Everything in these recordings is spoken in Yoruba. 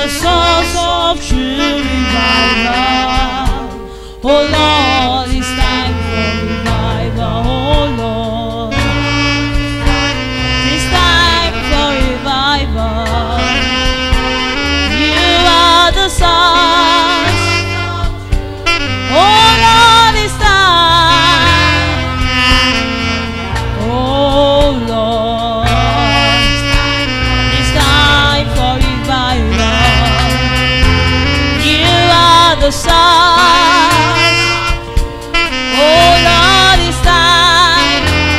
the source of true revival. Oh Lord, it's time for revival. Oh Lord, it's time for revival. You are the source. Oh Lord, it's time. Oh Lord, it's time for revival. You are the source. Oh Lord, it's time.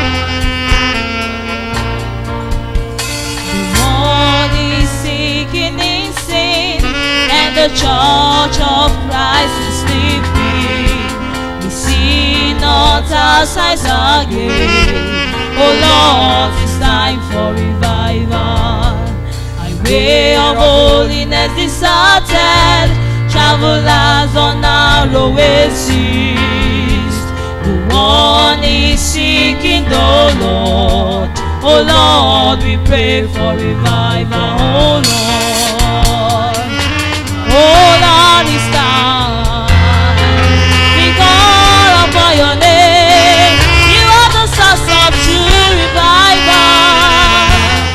The world is sinking in sin, and the church of Christ is sleeping. We see not our size again. Oh Lord, it's time for revival. Highway of holiness deserted, travelers on narrow seas. The one is seeking the Lord. Oh Lord, we pray for revival. Oh Lord, oh Lord, it's time. We call upon your name. You are the source of true revival.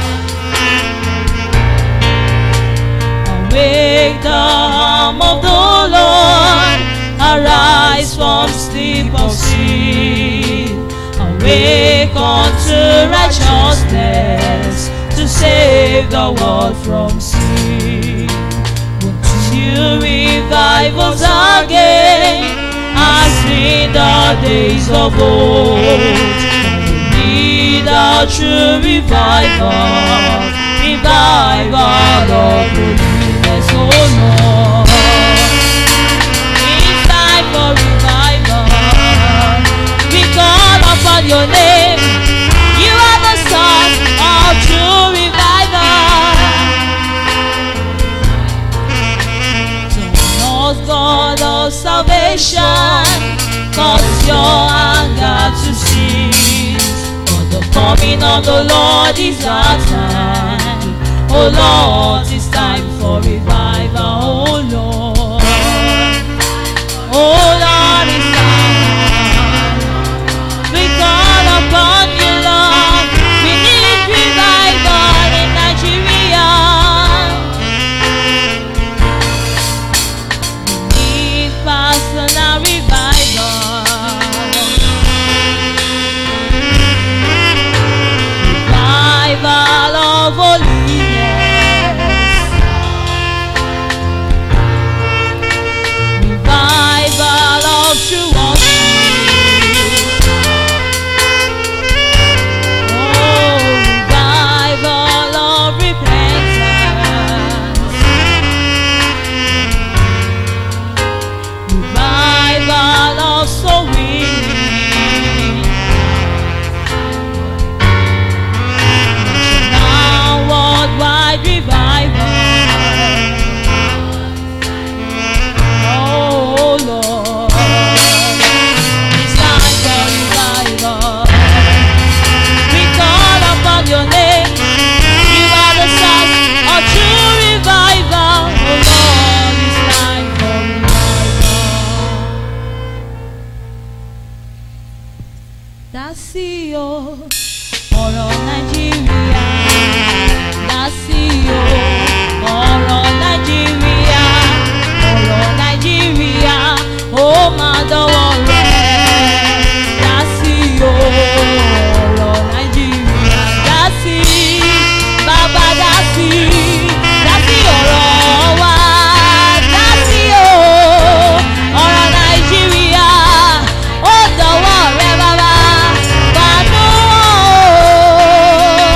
Awake the arm of the Lord, arise from sleep of sin. Awake unto righteousness to save the world from sin. Won't you revive us again as in the days of old? We need a true revival, revival of holiness, oh Lord. It's time for revival. We call upon your name. You are the source of true revival. Lord God of salvation, cause your anger to cease. For the coming of the Lord is at hand. Oh Lord, it's time for revival. Oh Lord. Oh Lord, it's time. We call upon you, Lord. We need revival in Nigeria. We need personal revival. Revival of holiness. Revival of true worship. Oh, revival of repentance. Revival of soul winning. Now worldwide revival. Oh Lord, it's time for revival. We call upon your name. You are the source of true revival. Oh Lord, it's time for revival. Dásí o, ọ̀rọ̀ Nàìjíríà. Dásí o, ọ̀rọ̀ Nàìjíríà. Ọ̀rọ̀ Nàìjíríà, ó máa dọ́wọ́ rẹ̀. Dásí o, ọ̀rọ̀ Nàìjíríà. Dásí, bàbá dásí. Dásí ọ̀rọ̀ wa. Dásí o, ọ̀rọ̀ Nàìjíríà. Ó dọ̀wọ́ rẹ̀ bàbá. Gbàdúrà o.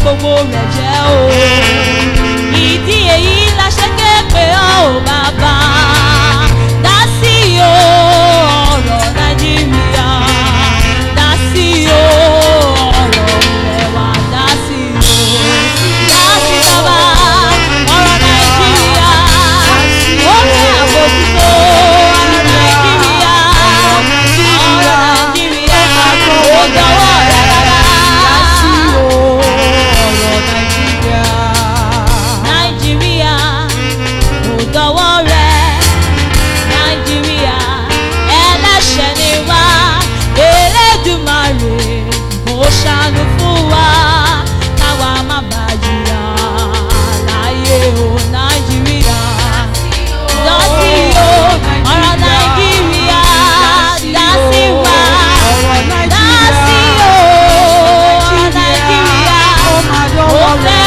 gbogbo rẹ̀ jẹ́ o. ìdí èyí la ṣe ké pé ọ́ ò bàbá dá sí o ọ̀rọ̀ nàìjíríà dá sí o ọ̀rọ̀ ilẹ̀ wa dá sí o dá sí bàbá ọ̀rọ̀ nàìjíríà ó ní àbójútó ọ̀rọ̀ nàìjíríà ọ̀rọ̀ nàìjíríà ó dọwọ́ rẹ̀ rárá. nàìjíríà kò dọwọ́ rẹ̀ nàìjíríà ẹlẹ́ṣẹ̀ ni wá elédùmarè kò ṣàánú fún wa káwa má bàa jìyà láyé o nàìjíríà lọ sí o ọ̀rọ̀ nàìjíríà dá sí wa dá sí o ọ̀rọ̀ nàìjíríà ó fẹ́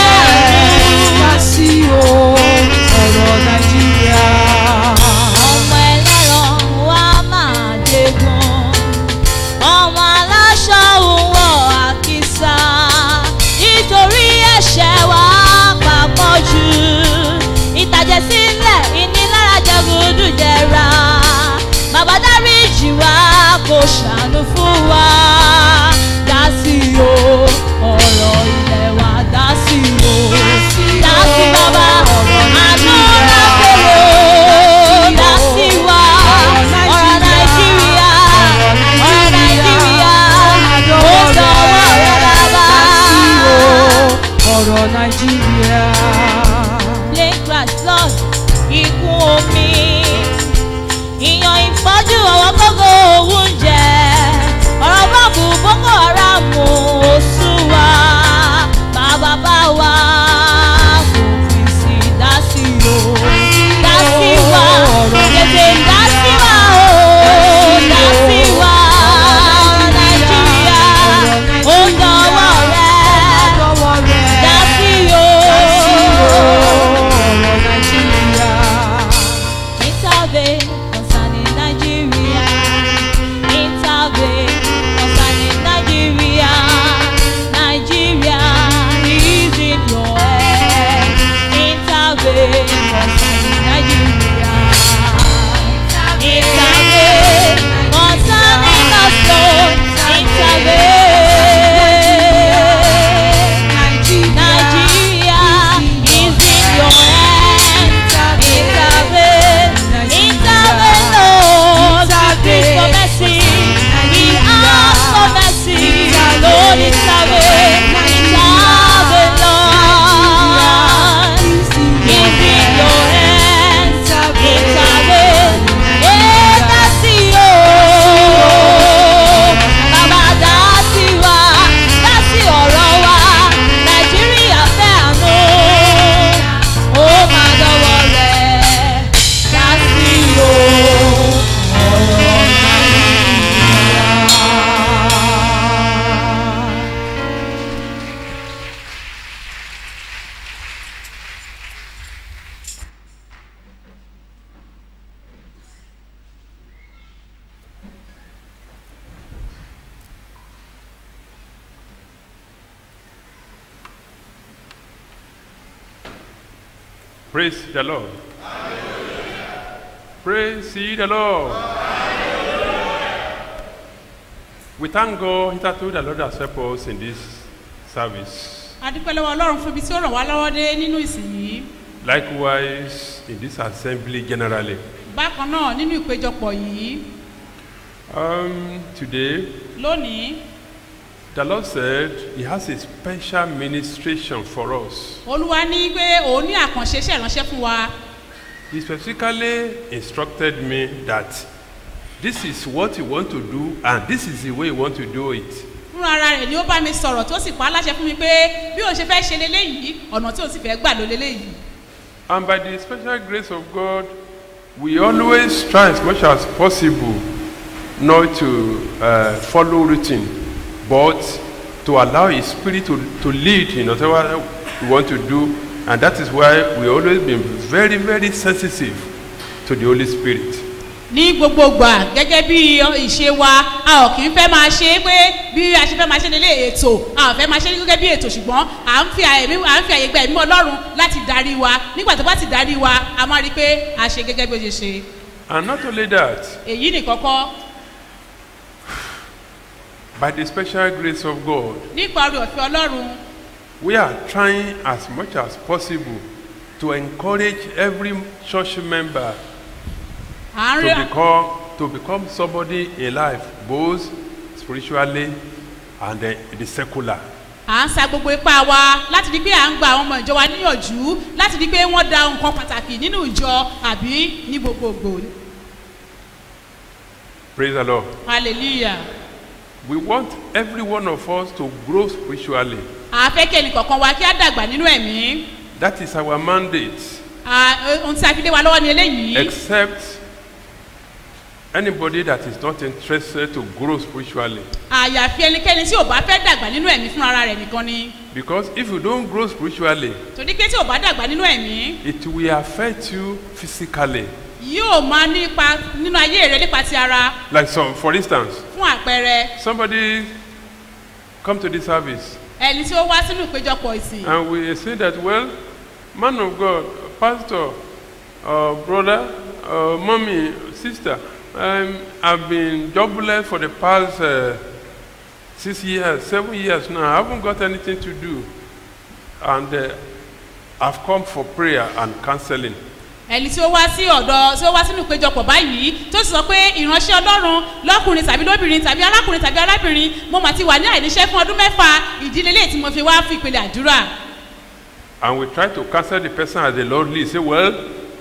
ọmọ ẹlẹ́ran wa máa dégun ọmọ aláṣọ òwò àkísà nítorí ẹ̀ṣẹ̀ wa papọ̀ jù ìtàjẹ̀sílẹ̀ ìnilára jẹgúdú jẹra bàbá dáríjì wa kò ṣàánú fún wa dá sí o ọ̀rọ̀ ilẹ̀ wa dá sí o dá sí bàbá àdúrà kòrò dá sí wa ọ̀rọ̀ nàìjíríà ọ̀rọ̀ nàìjíríà ó dọ̀wọ́ rẹ̀ bàbá. ọ̀rọ̀ nàìjíríà. plane crash flood ikú omi ìyàn ìpọ́jú ọ̀wọ́ gógó oúnjẹ ọ̀rọ̀ bọ́ọ̀bù boko haram ò sún wa bàbá bá wa kò fi sí dá sí o dá sí wa tètè dá sí wa o dá sí wa nàìjíríà ó dọwọ́ rẹ̀ dá sí o. Intervene concerning Nigeria. Intervene concerning Nigeria. Nigeria is in your hand. Intervene concerning Nigeria. Intervene concerning us, Lord. Intervene. Nigeria is in your hand. Intervene, intervene, Lord. We plead for mercy. We ask for mercy. Lord, intervene, intervene, Lord. Is in your hands. Intervene. Eh, dá sí o. Bàbá dá sí wa, dá sí ọ̀rọ̀ wa. Nàìjíríà fẹ́ àánú. Ó máa dọ́wọ́ rẹ̀ dá sí o. Ọ̀rọ̀ Praise the Lord. Praise ye the Lord. We thank God hitherto the Lord has helped us in this service. adúpẹ́ lọ́wọ́ ọlọ́run fún ibi tí ó ràn wá lọ́wọ́ dé nínú ìsìn yìí Likewise, in this assembly generally. bákan náà nínú ìpéjọpọ̀ yìí Um, today, lónìí the Lord said He has a special ministration for us. olúwa ní pé òun ní àkànṣe iṣẹ́ ìránṣẹ́ fún wa He specifically instructed me that this is what you want to do and this is the way you want to do it. fúnra ara rẹ̀ ni ó bá mi sọ̀rọ̀ tó sì pa á láṣẹ fún mi pé bí òun ṣe fẹ́ ṣe leléyìí ọ̀nà tí òun sì fẹ́ gbà ló leléyìí And by the special grace of God, we always try as much as possible not to uh, follow routine, but to allow His Spirit to, to lead in whatever we want to do. And that is why we always been very, very sensitive to the Holy Spirit. ní gbogbo gbà gẹ́gẹ́ bí ìṣe wa a ò kì í fẹ́ máa ṣe é pé bí a ṣe fẹ́ máa ṣe nílé ètò a ò fẹ́ máa ṣe é gẹ́gẹ́ bí ètò ṣùgbọ́n à ń fi àyè à ń fi àyè gba ẹ̀mí ọlọ́run láti darí wa nígbà tó bá ti darí wa a máa rí i pé a ṣe gẹ́gẹ́ bí ó ṣe ṣe And not only that, èyí nìkan kọ́ by the special grace of God, nípa orí ọ̀fẹ́ ọlọ́run we are trying as much as possible to encourage every church member à ń to rí become to become somebody in life, both spiritually and uh, the secular. à ń sa gbogbo ipá wa láti di pé à ń gba àwọn ọmọ ìjọ wa níyànjú láti di pé wọ́n da nǹkan pàtàkì nínú ìjọ àbí ní gbogbogbò Praise the Lord. hallelujah We want every one of us to grow spiritually. àfẹ́kẹ́ nìkọ̀ọ̀kan wa kí á dàgbà nínú ẹ̀mí That is our mandate. À, ohun tí a fi lé wa lọ́wọ́ ni eléyìí Except anybody that is not interested to grow spiritually. àyàfi ẹnikẹ́ni tí ò bá fẹ́ dàgbà nínú ẹ̀mí fún ara rẹ̀ nìkan ni Because if you don't grow spiritually, torí pé tí ò bá dàgbà nínú ẹ̀mí it will affect you physically. yóò máa ní ipa nínú ayé rẹ nípa ti ara Like some, for instance, fún àpẹẹrẹ somebody come to this service ẹni tí ó wá sínú ìpéjọpọ̀ ìsìn and we say that, well, man of God, pastor, uh, brother, uh, mommy, sister, um, I've been jobless for the past uh, six years, seven years now. I haven't got anything to do. And uh, I've come for prayer and counseling. ẹni tí ó wá sí ọ̀dọ̀ tí ó wá sínú ìpéjọpọ̀ báyìí tó sì sọ pé ìránṣẹ́ ọlọ́run lọ́kùnrin tàbí lóbìnrin tàbí arákùnrin tàbí arábìnrin mo mà ti wà ní àìníṣẹ́ fún ọdún mẹ́fà ìdílé lè tí mo fi wá fún ìpele àdúrà And we try to counsel the person as the Lord leads. Say, well,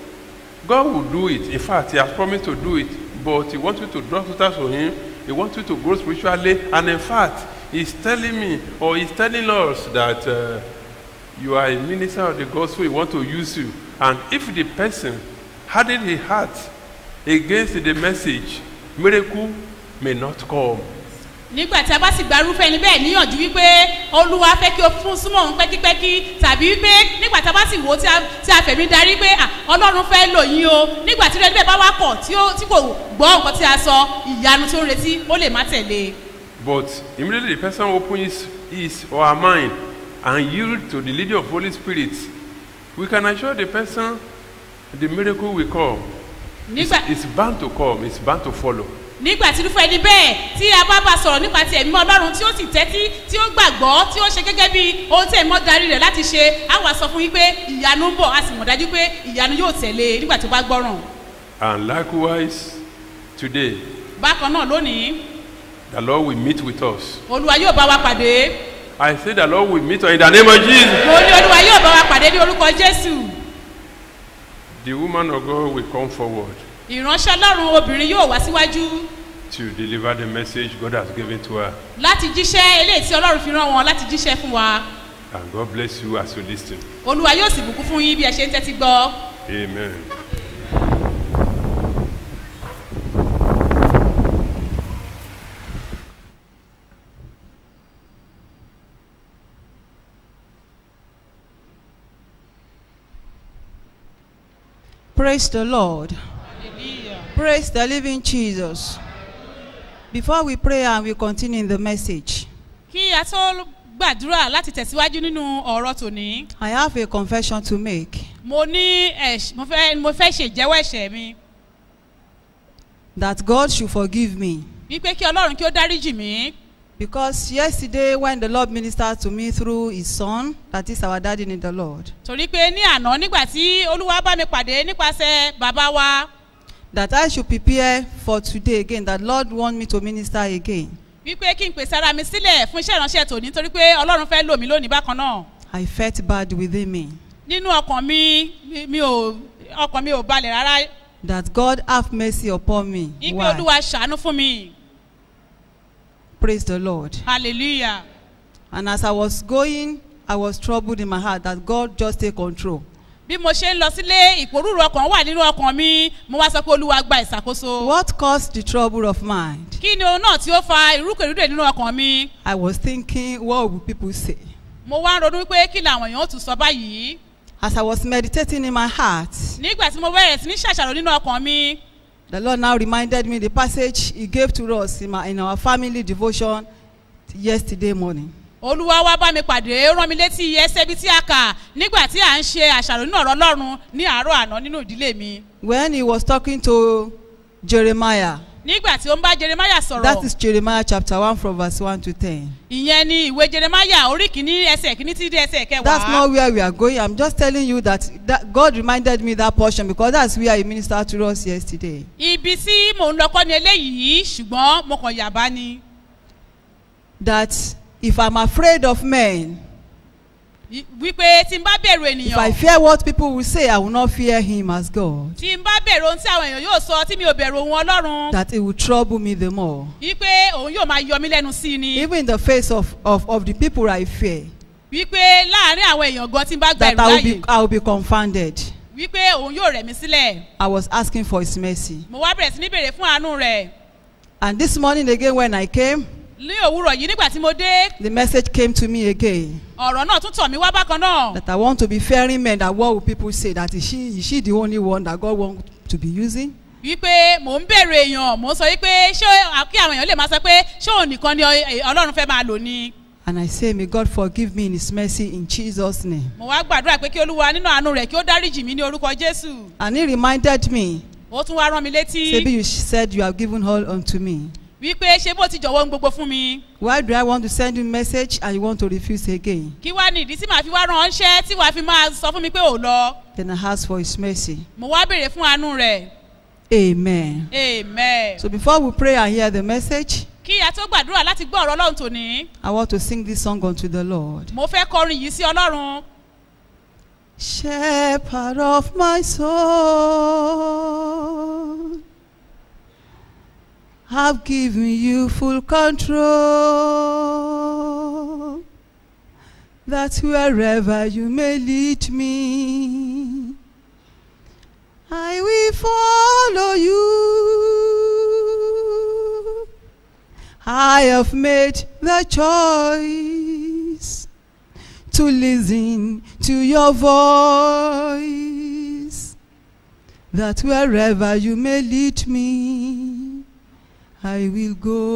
God will do it. In fact, He has promised to do it. But He wants you to draw closer to Him. He wants you to grow spiritually. And in fact, He's telling me, or He's telling us that uh, you are a minister of the gospel. He wants to use you. And if the person hardened his heart against the message, miracle may not come. nígbà tí a bá sì gba irúfẹ́ ẹni bẹ́ẹ̀ níyànjú wípé olúwa fẹ́ kí o fún súnmọ́ òun pẹ́kípẹ́kí tàbí wípé nígbà tí a bá sì wò ó tí a- tí a fẹ̀mí darí pé à, ọlọ́run fẹ́ lò yín o nígbà tí irú ẹni bẹ́ẹ̀ bá wá kọ̀ tí ó- tí kò gbọ́ nǹkan tí a sọ ìyanu tí ó ń retí ó lè má tẹ̀lé But immediately the person opens his or her mind and yield to the leading of Holy Spirit, we can assure the person the miracle will come. It's, nígbà it's bound to come, it's bound to follow. nígbà tí irúfẹ́ ẹni bẹ́ẹ̀ tí a bá bá sọ̀rọ̀ nípa ti ẹ̀mí ọlọ́run tí ó sì tẹ́tí tí ó gbàgbọ́ tí ó ṣe gẹ́gẹ́ bí ohun tí ẹ̀mí darí rẹ̀ láti ṣe á wà sọ fún yín pé ìyanu ń bọ̀ a sì mọ̀ dájú pé ìyanu yóò tẹ̀lé nígbà tó bá gbọ́ràn And likewise, today, bákan náà lónìí the Lord will meet with us. olúwa yóò bá wa pàdé I say the Lord will meet us in the name of Jesus. mo ní olúwa yóò bá wa pàdé ní orúkọ jésù The woman of God will come forward ìránṣẹ́ ọlọ́run obìnrin yóò wá síwájú to deliver the message God has given to her. láti jíṣẹ́ eléyìí tí ọlọ́run fi rán wọn láti jíṣẹ́ fún wa And God bless you as you listen. olúwa yóò sì bùkún fún yín bí ẹ ṣe ń tẹ́tí gbọ́ Amen. Praise the Lord. Praise the living Jesus. Before we pray and we continue in the message, kí a tó gbàdúrà láti tẹ̀síwájú nínú ọ̀rọ̀ tòní I have a confession to make mo ní ẹ̀ṣ- mo fẹ́ mo fẹ́ ṣèjẹ́wọ́ ẹ̀ṣẹ̀ mi that God should forgive me. wípé kí ọlọ́run kí ó dáríjì mí Because yesterday, when the Lord ministered to me through His Son, that is our daddy in the Lord, torí pé ní àná nígbà tí olúwa bá mi pàdé nípasẹ̀ bàbá wa that I should prepare for today again, that Lord want me to minister again. wípé kí n pèsè ara mi sílẹ̀ fún iṣẹ́ ìránṣẹ́ tòní torí pé ọlọ́run fẹ́ lò mí lónìí bákan náà I felt bad within me nínú ọkàn mi mi- mi ò ọkàn mi ò balẹ̀ rárá that God have mercy upon me. wípé Why? olúwa ṣàánú fún mi Praise the Lord. hallelujah And as I was going, I was troubled in my heart that God just take control. bí mo ṣe ń lọ sílé ìpòrúurú ọkàn wà nínú ọkàn mi mo wá sọ pé olúwa gba ìṣàkóso What caused the trouble of mind? kí ni ohun náà tí ó fa ìrúkèrúdè nínú ọkàn mi I was thinking, what will people say? mo wá ń ronú pé kí làwọn èèyàn ó tún sọ báyìí As I was meditating in my heart, nígbà tí mo bẹ̀rẹ̀ sí ní ṣàṣàrò nínú ọkàn mi The Lord now reminded me the passage He gave to us in, my, in our family devotion yesterday morning. olúwa wá bá mi pàdé ó rán mi létí ẹsẹ̀ ibi tí a kà nígbà tí à ń ṣe àṣàrò nínú ọ̀rọ̀ ọlọ́run ní àárọ̀ àná nínú ìdílé mi When He was talking to Jeremiah, nígbà tí ó ń bá jeremaya that sọ̀rọ̀ is Jeremiah chapter 1 from verse 1 to 10. ìyẹn ni ìwé jeremaya orí kìíní ẹsẹ̀ kìíní tí dé ẹsẹ̀ That's kẹwàá not where we are going. I'm just telling you that, that God reminded me that portion because that's where He ministered to us yesterday. ibi tí mò ń lọ kọ́ ni eléyìí ṣùgbọ́n mo kàn yàbá ni That if I'm afraid of men, I- wípé tí n bá bẹ̀rù if I ènìyàn fear what people will say, I will not fear Him as God. tí n bá bẹ̀rù ohun tí àwọn èèyàn yóò sọ tí mi ò bẹ̀rù ohun ọlọ́run That it will trouble me the more. wípé òun yóò máa yọ mí lẹ́nu sí i ni Even in the face of, of, of the people I fear, wípé láàárín àwọn èèyàn gan tí n bá gba that ẹ̀rù I will láàyè be, I will be confounded. wípé òun yóò rẹ̀ mí sílẹ̀ I was asking for His mercy. mo wá bẹ̀rẹ̀ sí ní bèrè fún àánú rẹ̀ And this morning again, when I came, ní òwúrọ̀ yìí nígbà tí mo dé the message came to me again ọ̀rọ̀ náà tún tọ̀ mí wá bákan náà that I want to be fearing men. That what will people say? That is she, is she the only one that God wants to be using? wípé mò ń bèrè èèyàn mò ń sọ wípé ṣé kí àwọn èèyàn lè máa sọ pé ṣé òun nìkan ni ọ- ọlọ́run fẹ́ máa lò ni And I say, May God forgive me in His mercy in Jesus' name. mo wá gbàdúrà pé kí olúwa nínú àánú rẹ̀ kí ó dáríjì mí ní orúkọ jésù And He reminded me, ó tún wá rán mi létí Maybe you said you have given all unto me. wípé ṣé bó ti jọ̀wọ́ ohun gbogbo fún mi Why do I want to send you a message and you want to refuse again? kí wá ní ìdí tí màá fi wá ránṣẹ́ tí wàá fi máa sọ fún mi pé ò lọ Then I ask for His mercy. mo wá bèrè fún àánú rẹ̀ Amen. amen. So before we pray and hear the message, kí a tó gbàdúrà láti gbọ́ ọ̀rọ̀ ọlọ́run tòní I want to sing this song unto the Lord. mo fẹ́ kọrin yìí sí ọlọ́run Shepherd of my soul, I've given you full control. That wherever you may lead me, I will follow you. I have made the choice to listen to your voice. That wherever you may lead me, I will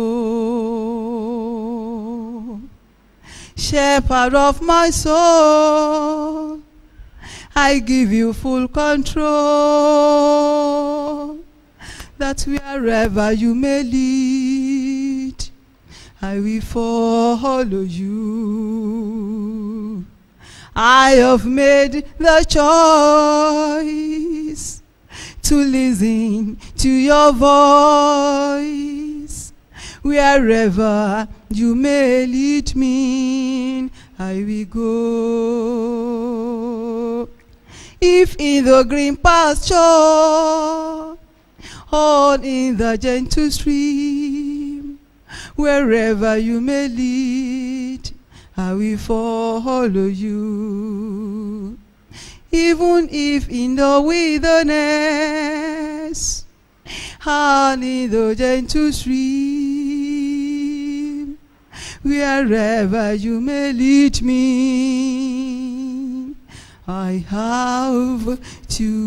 go. Shepherd of my soul, I give you full control. That wherever you may lead, I will follow you. I have made the choice to listen to your voice. Wherever you may lead me, I will go. If in the green pasture, or in the gentle stream, wherever you may lead, I will follow you. Even if in the wilderness, and in the gentle stream, wherever you may lead me, I have to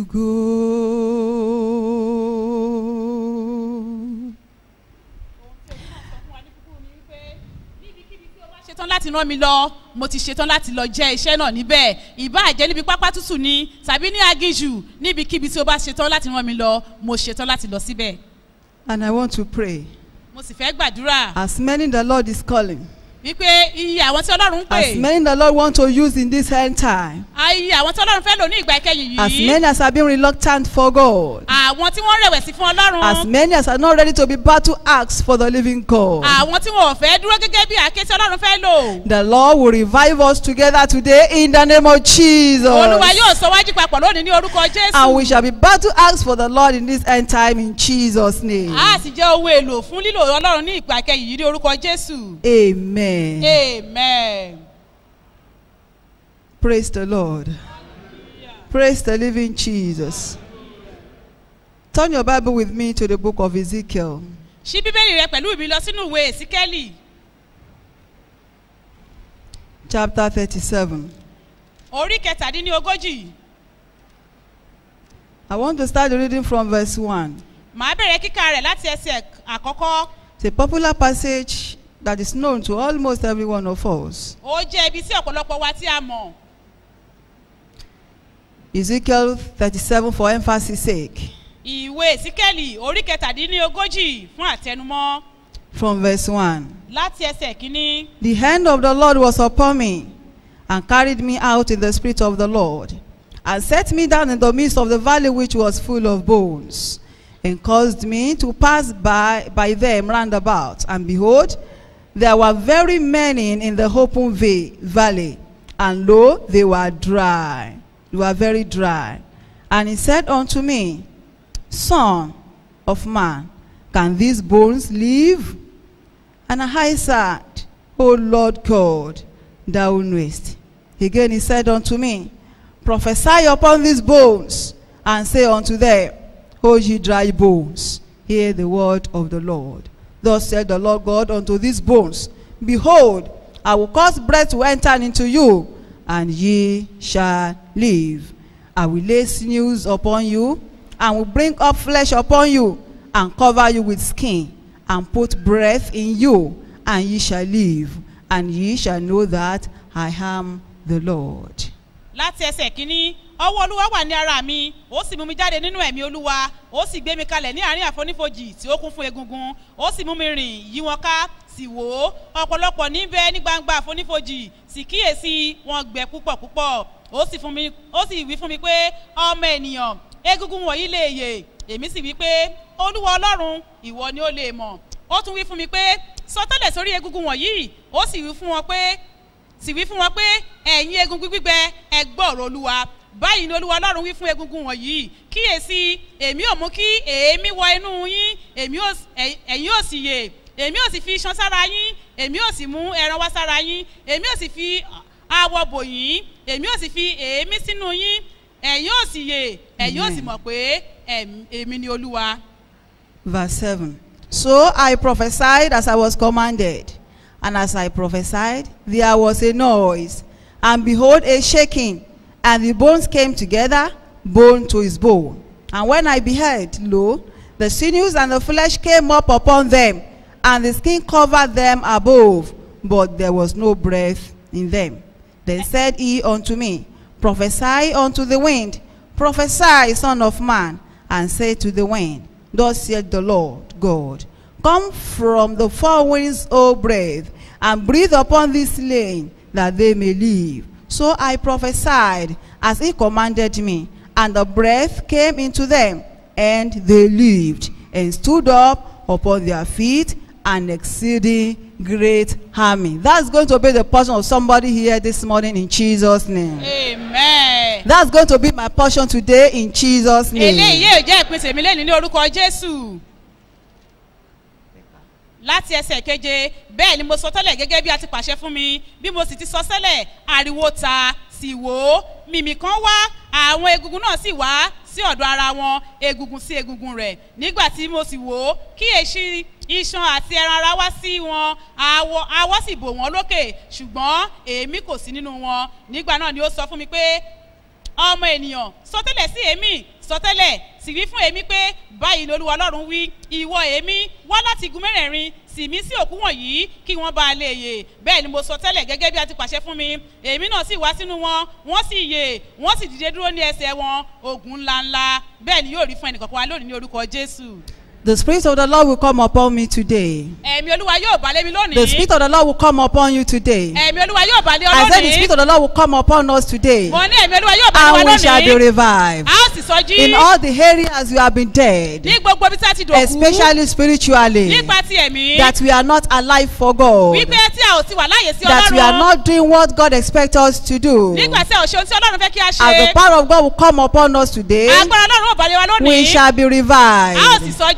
go. ṣetán láti rán mi lọ mo ti ṣetán láti lọ jẹ́ iṣẹ́ náà níbẹ̀ ìbáà jẹ́ níbi pápá tútù ni tàbí ní aginjù níbikíbi tí o bá ṣetán láti rán mi lọ mo ṣetán láti lọ síbẹ̀ And I want to pray. mo sì fẹ́ gbàdúrà As many the Lord is calling, wípé iye àwọn tí ọlọ́run ń pè as many the Lord want to use in this end time, iye àwọn tí ọlọ́run fẹ́ lò ní ìgbà ìkẹyìn as yìí many as have been reluctant for God, àwọn tí wọ́n rẹ̀wẹ̀sì fún as ọlọ́run many as are not ready to be battle axe for the living God. àwọn tí wọn ò fẹ́ dúró gẹ́gẹ́ bí àké tí ọlọ́run fẹ́ lò The Lord will revive us together today in the name of Jesus. olúwa yóò sọ wájú papọ̀ lónìí ní orúkọ And we jésù shall be battle axe for the Lord in this end time in Jesus' name. a sì jẹ́ ohun èlò fún lílò ọlọ́run ní ìgbà ìkẹyìn yìí ní orúkọ jésù Amen. amen. Praise the Lord. Praise the living Jesus. Turn your Bible with me to the book of Ezekiel, ṣí bíbélì rẹ pẹ̀lú mi lọ sínú ìwé èsíkẹ́lì chapter 37. orí kẹtàdínlógójì I want to start the reading from verse 1. màá bẹ̀rẹ̀ kíkà rẹ̀ láti ẹsẹ̀ àkọ́kọ́ It's a popular passage that is known to almost every one of us. ó jẹ́ ibi tí ọ̀pọ̀lọpọ̀ wa tí a mọ̀ Ezekiel 37 for emphasis sake. ìwé ìsíkẹ́lì orí kẹtàdínlógójì fún àtẹnumọ́ From verse 1. láti ẹsẹ̀ kínní The hand of the Lord was upon me, and carried me out in the spirit of the Lord, and set me down in the midst of the valley which was full of bones, and caused me to pass by, by them round about. And behold, there were very many in the open va- valley, and lo, they were dry. They were very dry. And he said unto me, Son of man, can these bones live? And I said, O Lord God, thou knowest. Again he said unto me, Prophesy upon these bones, and say unto them, O ye dry bones, hear the word of the Lord. Thus said the Lord God unto these bones, Behold, I will cause breath to enter into you, and ye shall live. I will lay sinews upon you, and will bring up flesh upon you, and cover you with skin, and put breath in you, and ye shall live, and ye shall know that I am the Lord. láti ẹsẹ̀ kínní ọwọ́ olúwa wà ní ara mi ó sì mú mi jáde nínú ẹ̀mí olúwa ó sì gbé mi kalẹ̀ ní àárín àfonífojì tí ó kún fún egungun ó sì mú mi rìn yí wọn ká sì wò ó ọ̀pọ̀lọpọ̀ níbẹ̀ ní gbangba àfonífojì sì kíyèsí wọn gbẹ púpọ̀ púpọ̀ ó sì fún mi ó sì wí fún mi pé ọmọ ènìyàn egungun wọ̀nyí lè yè èmi sì wí pé olúwa ọlọ́run ìwọ ni ó lè mọ̀ ó tún wí fún mi pé sọtẹ́lẹ̀ sórí egungun wọ̀nyí ó sì wí fún wọn pé sì wí fún wọn pé ẹ̀yin egungun gbígbẹ ẹ gbọ́ ọ̀rọ̀ olúwa báyìí ni olúwa ọlọ́run wí fún egungun wọ̀nyí kíyèsí èmi ò mú kí èémí wọ inú yín èmi ò ẹ̀yin- ẹ̀yin ò sì yè èmi ò sì fi iṣan sára yín èmi ò sì mú ẹran wá sára yín èmi ò sì fi awọ bò yín èmi ò sì fi èémí sínú yín ẹ̀yin ò sì yè ẹ̀yin ò sì Amen. mọ̀ pé ẹ̀m- èmi ni olúwa. Verse 7. So I prophesied as I was commanded. And as I prophesied, there was a noise, and behold, a shaking, and the bones came together, bone to his bone. And when I beheld, lo, the sinews and the flesh came up upon them, and the skin covered them above, but there was no breath in them. Then said he unto me, Prophesy unto the wind, prophesy, son of man, and say to the wind, Thus saith the Lord God, Come from the four winds, O breath, and breathe upon this slain, that they may live. So I prophesied as he commanded me, and the breath came into them, and they lived, and stood up upon their feet, an exceeding great army. That's going to be the portion of somebody here this morning in Jesus' name. amen. That's going to be my portion today in Jesus' eléyìí name. yóò jẹ́ ìpínsẹ̀ mi lẹ́nu ní orúkọ jésù. láti ẹsẹ̀ keje bẹ́ẹ̀ ni mo sọ tẹ́lẹ̀ gẹ́gẹ́ bí a ti pàṣẹ fún mi bí mo sì ti sọ sẹ́lẹ̀ ariwo ta sì wò ó mìmì kan wá àwọn egungun náà sì wá sí ọ̀dọ̀ ara wọn egungun sí egungun rẹ̀ nígbà tí mo sì wò ó kíyèsí iṣan àti ẹran ara wá sí wọn awọ awọ sì bò wọ́n lókè ṣùgbọ́n èémí kò sí nínú wọn nígbà náà ni ó sọ fún mi pé ọmọ ènìyàn sọtẹ́lẹ̀ sí èémí sọtẹ́lẹ̀ sì wí fún èémí pé báyìí ni olúwa ọlọ́run wí ìwọ èémí wá láti igun mẹ́rẹ̀ẹ̀rin sì mí sí òkú wọ̀nyí kí wọ́n bá a lè yè bẹ́ẹ̀ ni mo sọ tẹ́lẹ̀ gẹ́gẹ́ bí a ti pàṣẹ fún mi èémí náà sì wá sínú wọn wọ́n sì yè wọ́n sì dìde dúró ní ẹsẹ̀ wọn ogun ńláńlá bẹ́ẹ̀ ni yóò rí fún ẹnìkọ̀ọ̀kan wa lónìí ní orúkọ jésù The Spirit of the Lord will come upon me today. ẹ̀mí olúwa yóò bá lé mi lónìí The Spirit of the Lord will come upon you today. ẹ̀mí olúwa yóò bá lé ọ I said the lónìí Spirit of the Lord will come upon us today. mo ní ẹ̀mí olúwa yóò bá lé wa And we shall be lónìí revived. a ó sì sọ jí In all the areas you have been dead, ní gbogbo ibi tí a ti dòkú especially spiritually, nípa ti ẹ̀mí that we are not alive for God, wípé tí a ò ti wà láàyè sí that we are ọlọ́run not doing what God expects us to do. nígbà tí a ò ṣe ohun tí ọlọ́run fẹ́ kí a As ṣe the power of God will come upon us today, agbára ọlọ́run ò bá lé wa we lónìí shall be a ó sì revived. sọ jí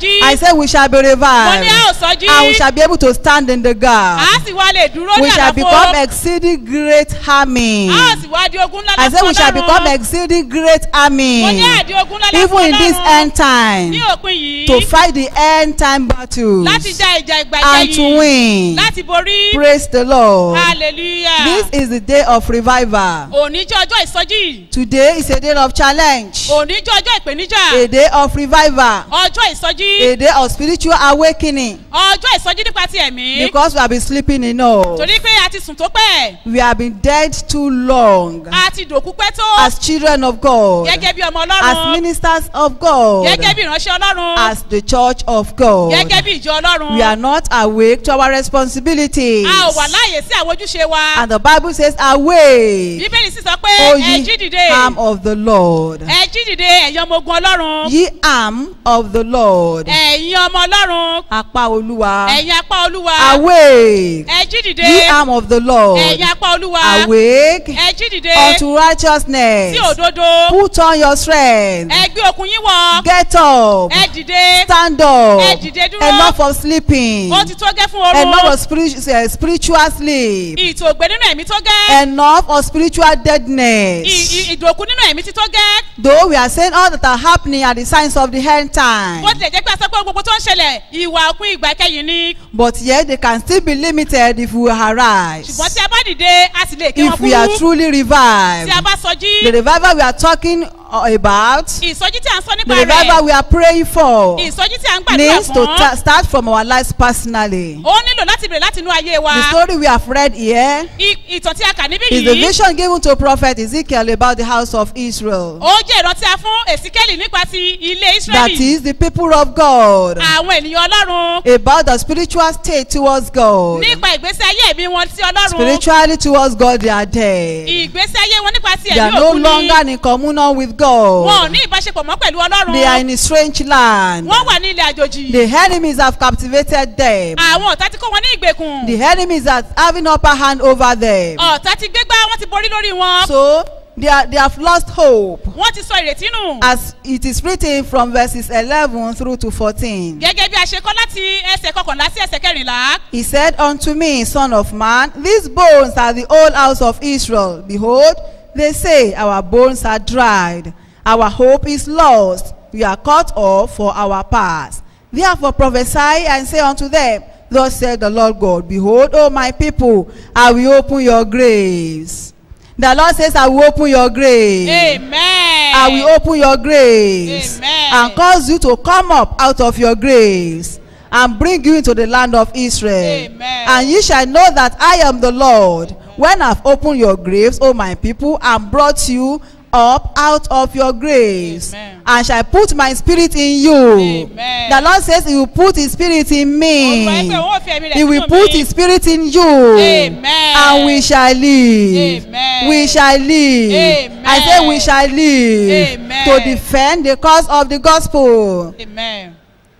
sọjí I say we shall be mo ní a revived. ò sọjí And we shall be able to stand in the gap. a sì wá lè dúró ní We shall become àlàfo exceeding great army. a sì wá di ogun ńlá I say we shall become lọ́sọ̀ọ́lọ́run exceeding great army. mo ní àdí ogun ńlá Even in this lọ́sọ̀ọ́lọ́run end time. ní òpin yìí To fight the end time battles. láti já ìjà ìgbà And to ìjẹyìn win. láti borí Praise the Lord. hallelujah This is the day of revival. òní jẹ́ ọjọ́ ìsọjí Today is a day of challenge. òní jẹ́ ọjọ́ ìpèníjà A day of revival. ọjọ́ ìsọjí A day of spiritual awakening. ọjọ́ ìsọjí nípa ti ẹ̀mí Because we have been sleeping enough. torí pé a ti sùn tó pẹ́ We have been dead too long. a ti dòkú pẹ́ tó As children of God. gẹ́gẹ́ bí ọmọ As ọlọ́run ministers of God. gẹ́gẹ́ bí ìránṣẹ́ ọlọ́run As the church of God. gẹ́gẹ́ bí ìjọ ọlọ́run We are not awake to our responsibilities. a ò wà láàyè sí àwọn ojúṣe wa And the Bible says, Awake, bíbélì sì sọ pé O ẹ jí ye dìde arm of the Lord. ẹ jí dìde ẹ̀yin ọmọ ogun ọlọ́run Ye arm of the Lord. ẹ̀yin ọmọ ọlọ́run Apá Olúwa. ẹ̀yin apá olúwa Awake, ẹ jí dìde ye arm of the Lord. ẹ̀yin apá olúwa Awake ẹ jí dìde unto righteousness. sí òdodo Put on your strength. ẹ gbé okun yín wọ Get up. ẹ dìde Stand up. Ẹ dìde dúró. Enough of sleeping. ó ti tó gẹ́ fún Enough oorun of spiri- eh, spiritual sleep. ìtòògbé nínú ẹ̀mí tó gẹ́ Enough of spiritual ì- deadness. ì- ìdòkú nínú ẹ̀mí ti tó gẹ́ Though we are saying all that are happening are the signs of the end time. bó tilẹ̀ jẹ́ pé àsọpọ̀ gbogbo tó ń ṣẹlẹ̀ ìwà òpin ìgbà kẹyìn ni But yet they can still be limited if we arise. ṣùgbọ́n tí a bá dìde a sì lè ké wọn If we are kúrú truly tí a revived. bá sọjí The revival we are talking uh, about, ìsọjí tí a ń sọ the nípa revival rẹ̀ we are praying for, ìsọjí tí a ń gbàdúrà needs to fún ta- start from our lives personally. ó nílò láti bèrè láti inú ayé wa The story we have read here I- ìtàn tí a kà níbí is the yìí vision given to prophet Ezekiel about the house of Israel. ó jẹ́ ìrántí a fún èsíkẹ́lì nípa ti ilé That ísírẹ́lì is the people of God. àwọn ènìyàn ọlọ́run About the spiritual state towards God. nípa ìgbésí ayé ẹ̀mí wọn sí ọlọ́run Spiritually towards God, they are dead. ìgbésí ayé wọn nípa ti They are ẹ̀mí no òkú ni longer in communion with wọn ò God. ní ìbáṣepọ̀ mọ́ pẹ̀lú They are ọlọ́run in a strange land. wọ́n wà ní ilẹ̀ àjòjì The enemies have captivated them. àwọn ọ̀tá ti kó wọn ní ìgbèkùn The enemies are having upper hand over them. ọ̀tá ti gbégbá wọ́n ti borí lórí wọn So they, are, they have lost hope. wọ́n ti sọ ìrètí nù As it is written from verses 11 through to 14. gẹ́gẹ́ bí a ṣe kọ́ láti ẹsẹ̀ kọkànlá sí ẹsẹ̀ kẹrìnlá He said unto me, Son of man, these bones are the old house of Israel. Behold, they say, Our bones are dried. Our hope is lost. We are cut off for our past. Therefore prophesy and say unto them, Thus said the Lord God, Behold, O my people, I will open your graves. The Lord says, I will open your graves. amen I will open your graves Amen. and cause you to come up out of your graves and bring you into the land of Israel. Amen. And ye shall know that I am the Lord when I've opened your graves, O my people, and brought you up out of your graves Amen. and shall put my spirit in you. Amen. The Lord says he will put his spirit in me. Olúwa ẹgbẹ́ òun ò fi ẹ̀mí rẹ̀ He will sínú put mi. his spirit in you. Amen. And we shall live. Amen. We shall live. Amen. I say we shall live Amen. to defend the cause of the gospel. amen.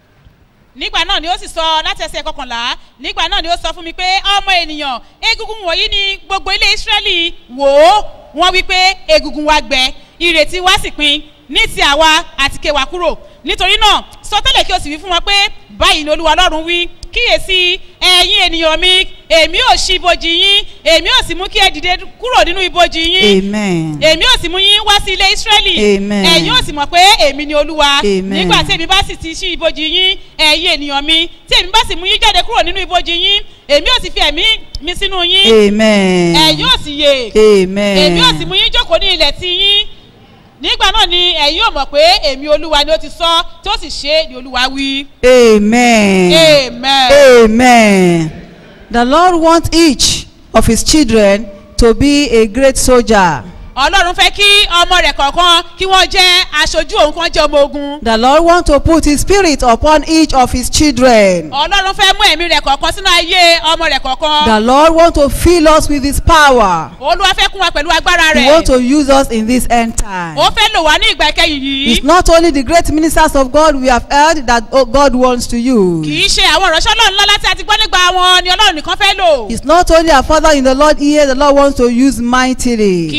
nígbà náà ni ó sì sọ láti ẹsẹ̀ kọkànlá nígbà náà ni ó sọ fún mi pé ọmọ ènìyàn egungun wọ̀nyí ni gbogbo ilé israẹli wò ó wọ́n wí pé egungun wa gbẹ ìrètí wa sì pin ní ti àwa àti kéwà kúrò nítorí náà sọtẹ́lẹ̀ kí o sì wí fún wọn pé báyìí ni olúwa ọlọ́run wí kíyèsí ẹ̀yin ènìyàn mi èmi ò ṣí ibojì yín èmi ò sì mú kí ẹ dìde kúrò nínú ibojì yín Amen. èmi ò sì mú yín wá sí ilé ísírẹ́lì Amen. ẹ̀yin ò sì mọ̀ pé èmi ni olúwa Amen. nígbà tí èmi bá sì ti ṣí ibojì yín ẹ̀yin ènìyàn mi tí èmi bá sì mú yín jáde kúrò nínú ibojì yín èmi ò sì fi ẹ̀mí mi sínú yín Amen. ẹ̀yin ò sì yè Amen. èmi ò sì mú yín jókòó ní ilẹ̀ tí yín nígbà náà ni ẹ̀yin ò mọ̀ pé èmi olúwa ni ó ti sọ tí ó sì ṣe é ni olúwa wí. Amen. amen. Amen. The Lord wants each of his children to be a great soldier. ọlọ́run fẹ́ kí ọmọ rẹ̀ kọ̀ọ̀kan kí wọ́n jẹ́ aṣojú òun kan jẹ́ ọmọ ogun. The Lord wants to put his spirit upon each of his children. ọlọ́run fẹ́ mú ẹ̀mí rẹ̀ kọ̀ọ̀kan sínú ayé ọmọ rẹ̀ kọ̀ọ̀kan. The Lord wants to fill us with his power. olúwa fẹ́ kún wa pẹ̀lú agbára He wants rẹ̀. to use us in this end time. ó fẹ́ lò wá ní ìgbà ìkẹyìn It's yìí. not only the great ministers of God we have heard that oh, God wants to kì use. í ṣe àwọn ìránṣẹ́ ọlọ́run lọ́lá tí a ti gbọ́ nígbà wọn ni ọlọ́run nìkan fẹ́ lò. It's not only our Father in the Lord here the Lord wants to use kì mightily. í ṣe bàbá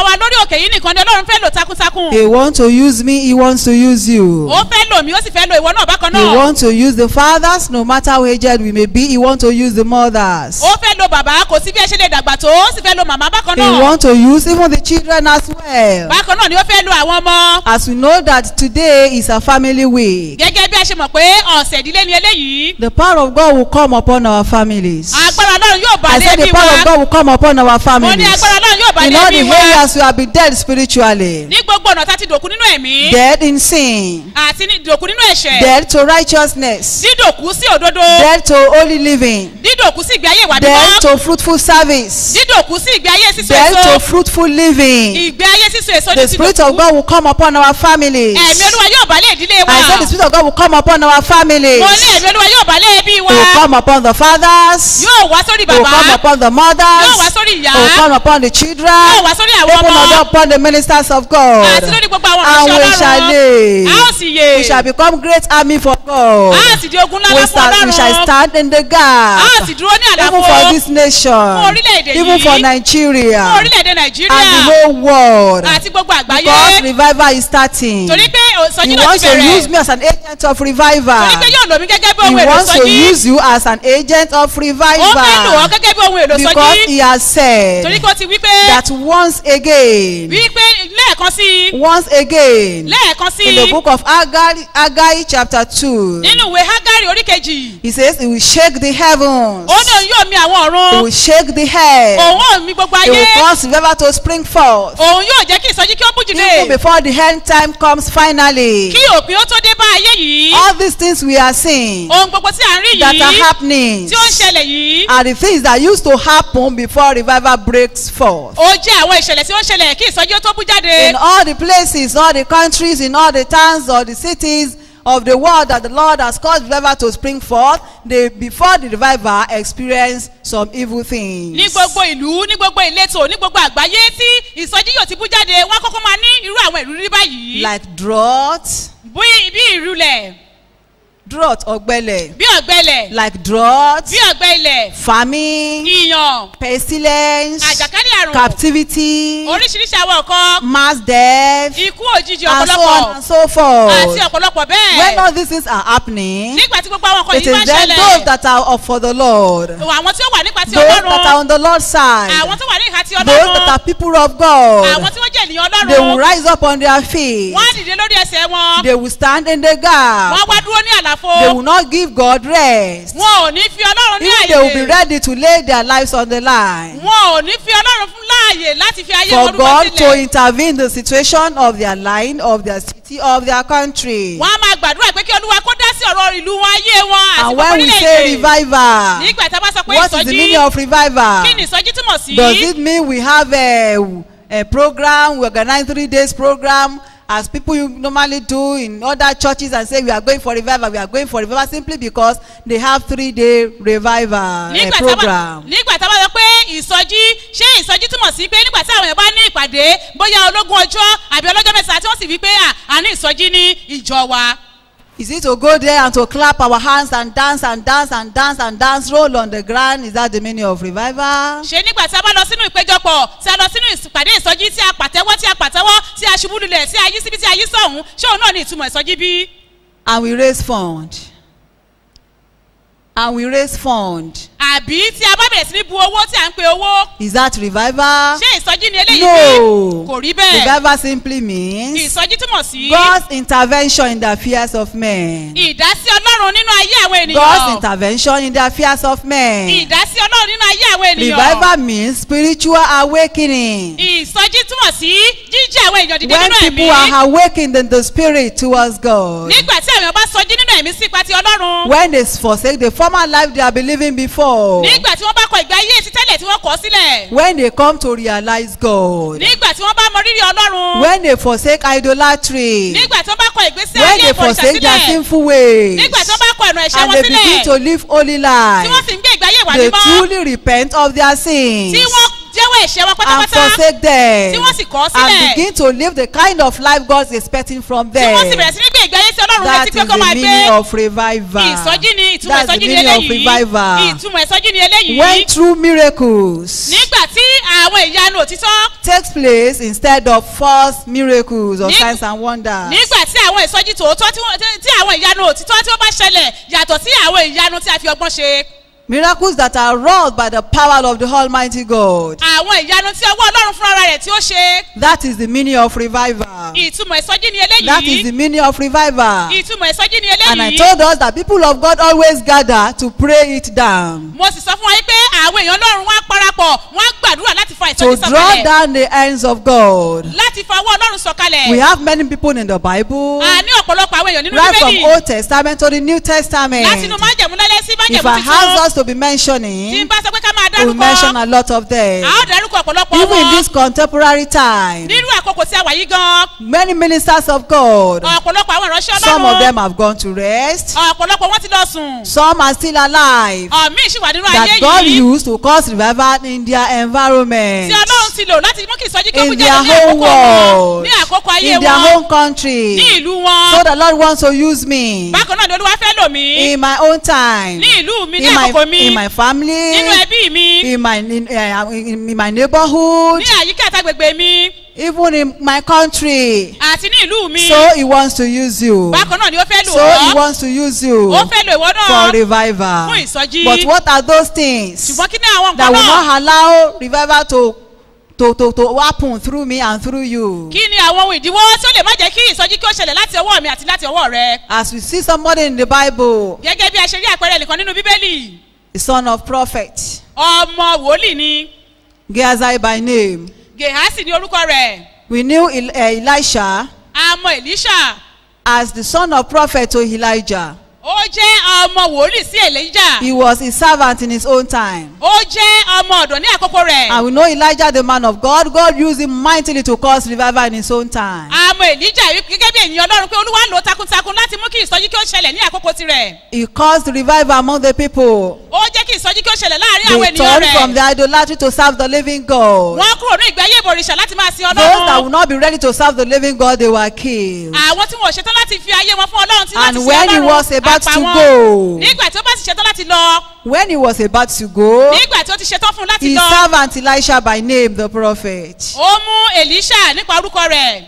bàbá wa lórí òkè yìí nìkan ni ọlọ́run fẹ́ lò takuntakun He wants to use me, He wants to use you. ó fẹ́ lò mí ó sì fẹ́ lò ìwọ náà bákan He náà wants to use the fathers, no matter how aged we may be. He wants to use the mothers. ó fẹ́ lo bàbá kò sí bí ẹ ṣe lè dàgbà tó ó sì fẹ́ lo màmá bákan He náà wants to use even the children as well. bákan náà ni ó fẹ́ lo àwọn ọmọ As we know that today is a family week, gẹ́gẹ́ bí a ṣe mọ̀ pé ọ̀sẹ̀ ìdílé ni eléyìí the power of God will come upon our families. agbára ọlọ́run yóò bá I lé said the bí power of wa God will come upon our mo ní families. agbára ọlọ́run yóò bá In lé all bí the wa areas we have been dead spiritually, ní gbogbo ọ̀nà tá ti dòkú nínú ẹ̀mí dead in sin, àti ní dòkú nínú ẹ̀ṣẹ̀ dead to righteousness, dídòkú sí òdodo dead to holy living, dídòkú sí ìgbé ayé ìwà dead mímọ́ to fruitful service, dídòkú sí ìgbé ayé sísun dead to èso fruitful living. ìgbé ayé sísun èso The ní ti Spirit of dòkú God will come upon our families. ẹ̀mí olúwa yóò bá lé ìdílé wa I said the Spirit of God will come upon our families. mo ní ẹ̀mí olúwa yóò bá lé ẹbí wa It will come upon the fathers. yóò wá sórí It will come bàbá upon the yóò wá mothers. sórí ìyá It will come upon the children. yóò wá sórí àwọn Even ọmọ upon the ministers of God. àti lórí gbogbo àwọn And ọ̀rọ̀ we shall ọlọ́run live. a ó sì yè We shall become great army for God. a ó sì di ogun ńlá We, fún stand, we shall ọlọ́run stand in the a gap. ó sì dúró ní Even àlàfo for this nation. orílẹ̀-èdè Even yìí. for fún Nigeria. orílẹ̀-èdè And nàìjíríà the whole world. àti gbogbo Because àgbáyé revival is starting. torí pé ìsọjí He náà wants ti to bẹ̀rẹ̀ use me as an agent of torí revival. pé yóò lò mí gẹ́gẹ́ bí He ohun èlò wants to sọjí use you as an agent of ó fẹ́ lò ọ́ revival. gẹ́gẹ́ bí ohun èlò Because sọjí he has torí said pé ó ti wí pé that once again, wí pé lẹ́ẹ̀kan sí i once again, lẹ́ẹ̀kan sí in the i book of Haggai, Haggai chapter 2, nínú ìwé hágárì orí kejì he says he will shake the heavens, ó ní òun yóò mi àwọn he ọ̀run will shake the earth, òun ò mi gbogbo he ayé will cause revival to spring forth. òun yóò jẹ́ kí ìsọjí kí ó bú Even jìde before the end time comes finally, kí òpin ó tó dé bá ayé yìí all these things we are seeing ohun gbogbo tí à ń rí that are yìí happening tí ó ń ṣẹlẹ̀ yìí are the things that used to happen before revival breaks forth. ó jẹ́ àwọn ìṣẹ̀lẹ̀ tí ó ń ṣẹlẹ̀ kí ìsọjí ó tó bú jáde in all the places, all the countries, in all the towns or the cities of the world that the Lord has caused revival to spring forth, they before the revival experience some evil things. ní gbogbo ìlú ní gbogbo ìletò ní gbogbo àgbáyé tí ìsọjí yóò ti bú jáde wọ́n kọ́kọ́ máa ní irú àwọn ìrírí báyìí Like drought, bí bí ìrúlẹ̀ drought ọ̀gbẹlẹ̀, bí ọ̀gbẹ́lẹ̀ like drought, bí ọ̀gbẹ́ ilẹ̀ famine, ìyàn pestilence, àjàkálẹ̀ àrùn captivity, oríṣiríṣi àwọn nǹkan mass death, ikú òjijì and so ọ̀pọ̀lọpọ̀ on and so forth. àti ọ̀pọ̀lọpọ̀ When bẹ́ẹ̀ all these things are happening, nígbà tí gbogbo àwọn nǹkan it yìí bá is then ṣẹlẹ̀ those that are of for the Lord. àwọn tí ó wà nípa ti those that are ọlọ́run on the Lord's side, àwọn tó wà ní ìhà ti those that ọlọ́run are people of God, àwọn tí wọ́n jẹ́ ènìyàn they will ọlọ́run rise up on their feet. wọ́n á dìde lórí ẹsẹ̀ wọn They will stand in the gap. wọ́n á wá dúró ní àlàfo They will not give God rest. wọn ò ní fi ọlọ́run ní Even they will be àyè ready to lay their lives on the line wọn ò ní fi ọlọ́run fún láàyè láti fi ayé for wọn rúbọ God to sílẹ̀ intervene in the situation of their line, of their city, of their country. wọ́n á máa gbàdúrà pé kí olúwa kó dá sí ọ̀rọ̀ ìlú wọn ayé wọn àti And gbogbo when we say orílẹ̀-èdè revival, nígbà tá a bá sọ pé what is the ìsọjí meaning of revival? kí ni ìsọjí túmọ̀ sí Does it mean we have a, a program, we organize three days program as people you normally do in other churches and say we are going for revival, we are going for revival simply because they have three day revival uh, nígbà tá a bá program. nígbà tá a bá sọ pé ìsọjí ṣé ìsọjí túmọ̀ sí pé nígbà tí àwọn èèyàn bá ní ìpàdé bóyá ológun ọjọ́ àbí ọlọ́jọ́ mẹ́sàn-án tí wọ́n sì wí pé à a ní ìsọjí ní ìjọ wa Is it to go there and to clap our hands and dance and dance and dance and dance, roll on the ground? Is that the meaning of revival? ṣé nígbà tí a bá lọ sínú ìpéjọpọ̀ tí a lọ sínú ìpàdé ìsọjí tí a pàtẹ́wọ́ tí a pàtẹ́wọ́ tí a ṣubú lulẹ̀ tí a yí síbi tí a yí sọ̀hún ṣé òun náà ní ìtumọ̀ ìsọjí bí? And we raise fund. And we raise fund. àbí tí a bá bẹ̀rẹ̀ sí ní bu owó tí a ń pe owó Is that revival? ṣé ìsọjí ni eléyìí No. bí? kò rí bẹ́ẹ̀ Revival simply means ìsọjí túmọ̀ sí God's intervention in the affairs of men. ìdásí ọlọ́run nínú ayé àwọn God's ènìyàn intervention in the affairs of men. ìdásí ọlọ́run nínú ayé àwọn ènìyàn Revival means spiritual awakening. ìsọjí túmọ̀ sí jíjí àwọn èèyàn dìde When nínú people ẹ̀mí are awakened in the spirit towards God. nígbà tí àwọn èèyàn bá sọjí nínú ẹ̀mí sí ipa ti ọlọ́run When they forsake the former life they are believing before. nígbà tí wọ́n bá kọ ìgbé ayé ti tẹ́lẹ̀ tí wọ́n kọ́ sílẹ̀ When they come to realize God. nígbà tí wọ́n bá mọ rírì ọlọ́run When they forsake idolatry. nígbà tí wọ́n bá kọ ìgbésí When ayé they ìfọ̀rìṣà forsake their sílẹ̀ sinful ways. nígbà tí wọ́n bá kọ ẹ̀nà ẹ̀ṣẹ̀ And wọn they begin sílẹ̀ to live holy tí wọ́n lives. sì ń gbé ìgbé ayé ìwà They mímọ́ truly repent of their sins. tí wọ́n jẹ́wọ́ lọ́wọ́ ẹ̀ṣẹ̀ wọn and pátápátá forsake them tí wọ́n sì kọ̀ ọ́ and sílẹ̀. begin to live the kind of life God is expecting from tí them. wọ́n sì bẹ̀rẹ̀ sí ní gbé ìgbé ayé sí ọlọ́run That létí is pé the kó máa gbé meaning of revival. ìsọjí ni ìtumọ̀ That's the ìsọjí ni meaning of eléyìí revival. ìtumọ̀ ìsọjí ni eléyìí When true miracles nígbà tí àwọn ìyanu òtítọ́ takes place instead of false miracles or Ní- signs and wonders. nígbà tí àwọn ìsọjí tòótọ́ tí wọ́n- tí- tí àwọn ìyanu òtítọ́ tí ó bá ṣẹlẹ̀ yàtọ̀ sí àwọn ìyanu tí a fi ọgbọ́n ṣe Miracles that are wrought by the power of the Almighty God. àwọn ìyanu tí ọwọ́ ọlọ́run fúnra rẹ̀ tí ó ṣe That is the meaning of revival. ìtumọ̀ ìsọjí ni That is eléyìí the meaning of revival. ìtumọ̀ ìsọjí ni And I eléyìí told us that people of God always gather to pray it down. mo sì sọ fún wa yín pé àwọn èèyàn ọlọ́run wá parapọ̀ wọ́n á gbàdúrà láti fa To ìsọjí draw sọ̀kalẹ̀ down the hands of God. láti fa ọwọ́ ọlọ́run sọ̀kalẹ̀ We have many people in the Bible. a ní ọ̀pọ̀lọpọ̀ àwọn èèyàn nínú Right from bíbélì Old Testament to the New Testament. láti inú májẹ̀mú lálẹ́ sí If májẹ̀mú I ask tuntun us to be tí n mentioning, bá sọ pé ká máa we will mention dárúkọ a lot of a them. ó dárúkọ ọ̀pọ̀lọpọ̀ Even in wọn this contemporary time, nínú àkókò tí a wà yí gan many ministers of God, ọ̀pọ̀lọpọ̀ àwọn ìránṣẹ́ some of ọlọ́run them have gone to rest, ọ̀pọ̀lọpọ̀ wọn ti lọ sùn some are still alive. ọ̀mí sì wà nínú ayé That God yìí used to cause revival in their environment, tí ọlọ́run ti lò láti mú kí ìsọjí kó in mú their jáde ní own àkókò wọn world, ní àkókò ayé in their wọn own country. ní ìlú So wọn the Lord wants to use me bákan náà ni olúwa fẹ́ lò mí in my own time, ní ìlú mi ní in àkókò my, mi in my family, nínú ẹbí mi in my in, uh, in, in my neighborhood, ní àyíká àtàgbègbè mi even in my country. àti ní ìlú mi So he wants to use you. bákan náà ni ó fẹ́ lò So he ọ́ wants to use you ó fẹ́ lò ìwọ for náà revival. fún ìsọjí But what are those things ṣùgbọ́n kí ní àwọn that nǹkan will náà not allow revival to to to to happen through me and through you? kí ni àwọn ohun ìdíwọ́ tí ó lè má jẹ́ kí ìsọjí kí ó ṣẹlẹ̀ láti ọwọ́ mi àti láti ọwọ́ rẹ As we see somebody in the Bible, gẹ́gẹ́ bí a ṣe rí àpẹẹrẹ nìkan nínú bíbélì the son of prophet, ọmọ wòlíì ni Gehazi by name, gehasi ní orúkọ rẹ̀ we knew El- uh, Elisha àmọ́ elisha as the son of prophet to Elijah. ó jẹ́ ọmọ wòlíì sí elijah He was his servant in his own time. ó jẹ́ ọmọ ọ̀dọ̀ ní àkókò rẹ̀ And we know Elijah, the man of God, God used him mightily to cause revival in his own time. àmọ́ elijah wí- gẹ́gẹ́ bí ènìyàn ọlọ́run pé olúwa lò ó takuntakun láti mú kí ìsọjí kí ó ṣẹlẹ̀ ní àkókò tirẹ̀ He caused revival among the people. ó jẹ́ kí ìsọjí kí ó ṣẹlẹ̀ láàrin àwọn They ènìyàn turned from the rẹ̀ idolatry to serve the living God. wọ́n kúrò ní ìgbé ayé ìbòrìṣà láti máa sin Those that ọlọ́run would not be ready to serve the living God, they were killed. àwọn tí wọn ò ṣetán láti fi ayé wọn fún ọlọ́run tí láti And sin when he ọlọ́run was about àpá to wọn. go, nígbà tí ó bá sì ṣetán láti lọ when he was about to go, nígbà tí ó ti ṣetán fún un láti his lọ servant Elisha by name, the prophet, ó mú elisha nípa orúkọ rẹ̀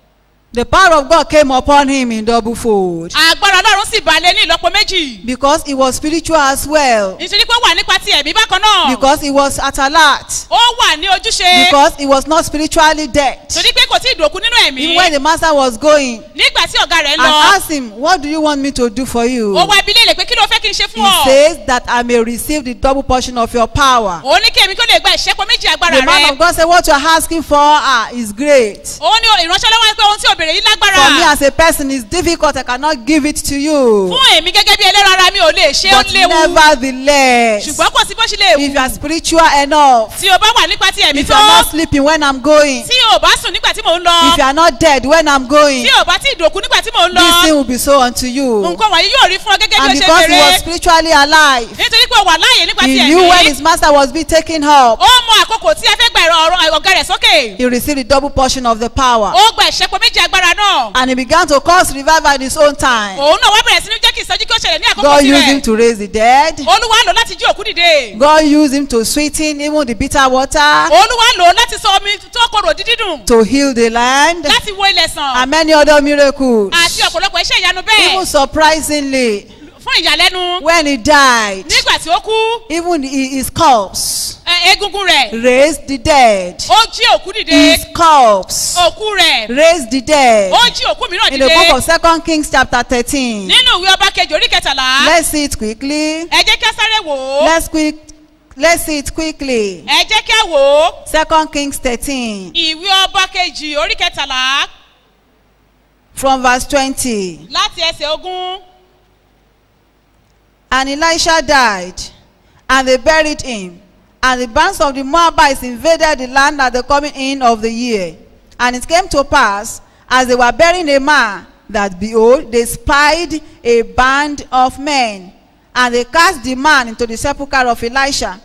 the power of God came upon him in double fold agbára ọlọ́run sì balẹ̀ ní ìlọ́po méjì because he was spiritual as well, nítorí pé ó wà nípa ti ẹ̀mí bákan náà because he was at alert, ó wà ní ojúṣe because he was not spiritually dead. torí pé kò tí ì dòkú nínú ẹ̀mí Even when the master was going nígbà tí ọ̀gá rẹ̀ ń and lọ asked him, What do you want me to do for you? ó wá ibi léèrè pé kí ló fẹ́ kí n ṣe He fún ọ says that I may receive the double portion of your power. ó ní kí èmi kó lè gba ìṣẹ́pọ̀ méjì agbára The man rẹ̀ of God said, What you are asking for ah, is great. ó ní ìránṣẹ́ lọ́wọ́ pé ohun tí òbèrè yìí lágbára For me as a person, it's difficult. I cannot give it to you. fún èmi gẹ́gẹ́ bí ẹlẹ́rọ ara mi ò lè ṣe ó But léwu nevertheless, ṣùgbọ́n kò sí bó ṣe lè if you wù are spiritual enough, tí o bá wà nípa ti ẹ̀mí if you tó are not sleeping when I'm going, tí o bá sùn nígbà tí mò ń lọ if you are not dead when I'm going, tí o bá tí ì dòkú nígbà tí mò ń this thing lọ will be so unto you. nǹkan wọ̀nyí yóò rí fún ọ gẹ́gẹ́ bí And o ṣe because he was bèrè spiritually alive, nítorí pé o wà láàyè nípa ti he knew when ẹ̀mí his master was being taken up, ó mọ àkókò tí ẹ fẹ́ gba ẹ̀rọ ọ̀rọ̀ ọ̀gá rẹ̀ sókè he received the double portion of the power. ó gba ìṣẹ́pọ̀ méjì agbára náà And he began to cause revival in his own time. òun náà wá bẹ̀rẹ̀ sí ní jẹ́ kí ìsọjí kí ó ṣẹlẹ̀ ní àkókò God used him tirẹ̀ to raise the dead. olúwa lò láti jí òkú dìde God used him to sweeten even the bitter water, olúwa lò láti sọ omi tó korò dídùn to heal the land, láti wo ilẹ̀ sàn and many other miracles. àti ọ̀pọ̀lọpọ̀ iṣẹ́ ìyanu Even bẹ́ẹ̀ surprisingly, fún ìyàlẹ́nu when he died, nígbà tí ó kú even hi- his corpse ẹ, egungun rẹ̀ raised the dead. ó jí òkú dìde His corpse òkú rẹ̀ raised the dead. ó jí òkú mìíràn In the dìde book of Second Kings chapter 13. nínú ìwé ọba kejì orí kẹtàlá Let's see it quickly. ẹ jẹ́ kí a sáré wò ó Let's quick. Let's see it quickly. ẹ jẹ́ kí a wò ó Second Kings 13 ìwé ọba kejì orí kẹtàlá from verse 20. láti ẹsẹ̀ ogún And Elisha died, and they buried him. And the bands of the Moabites invaded the land at the coming in of the year. And it came to pass, as they were burying a man, that behold, they spied a band of men. And they cast the man into the sepulchre of Elisha.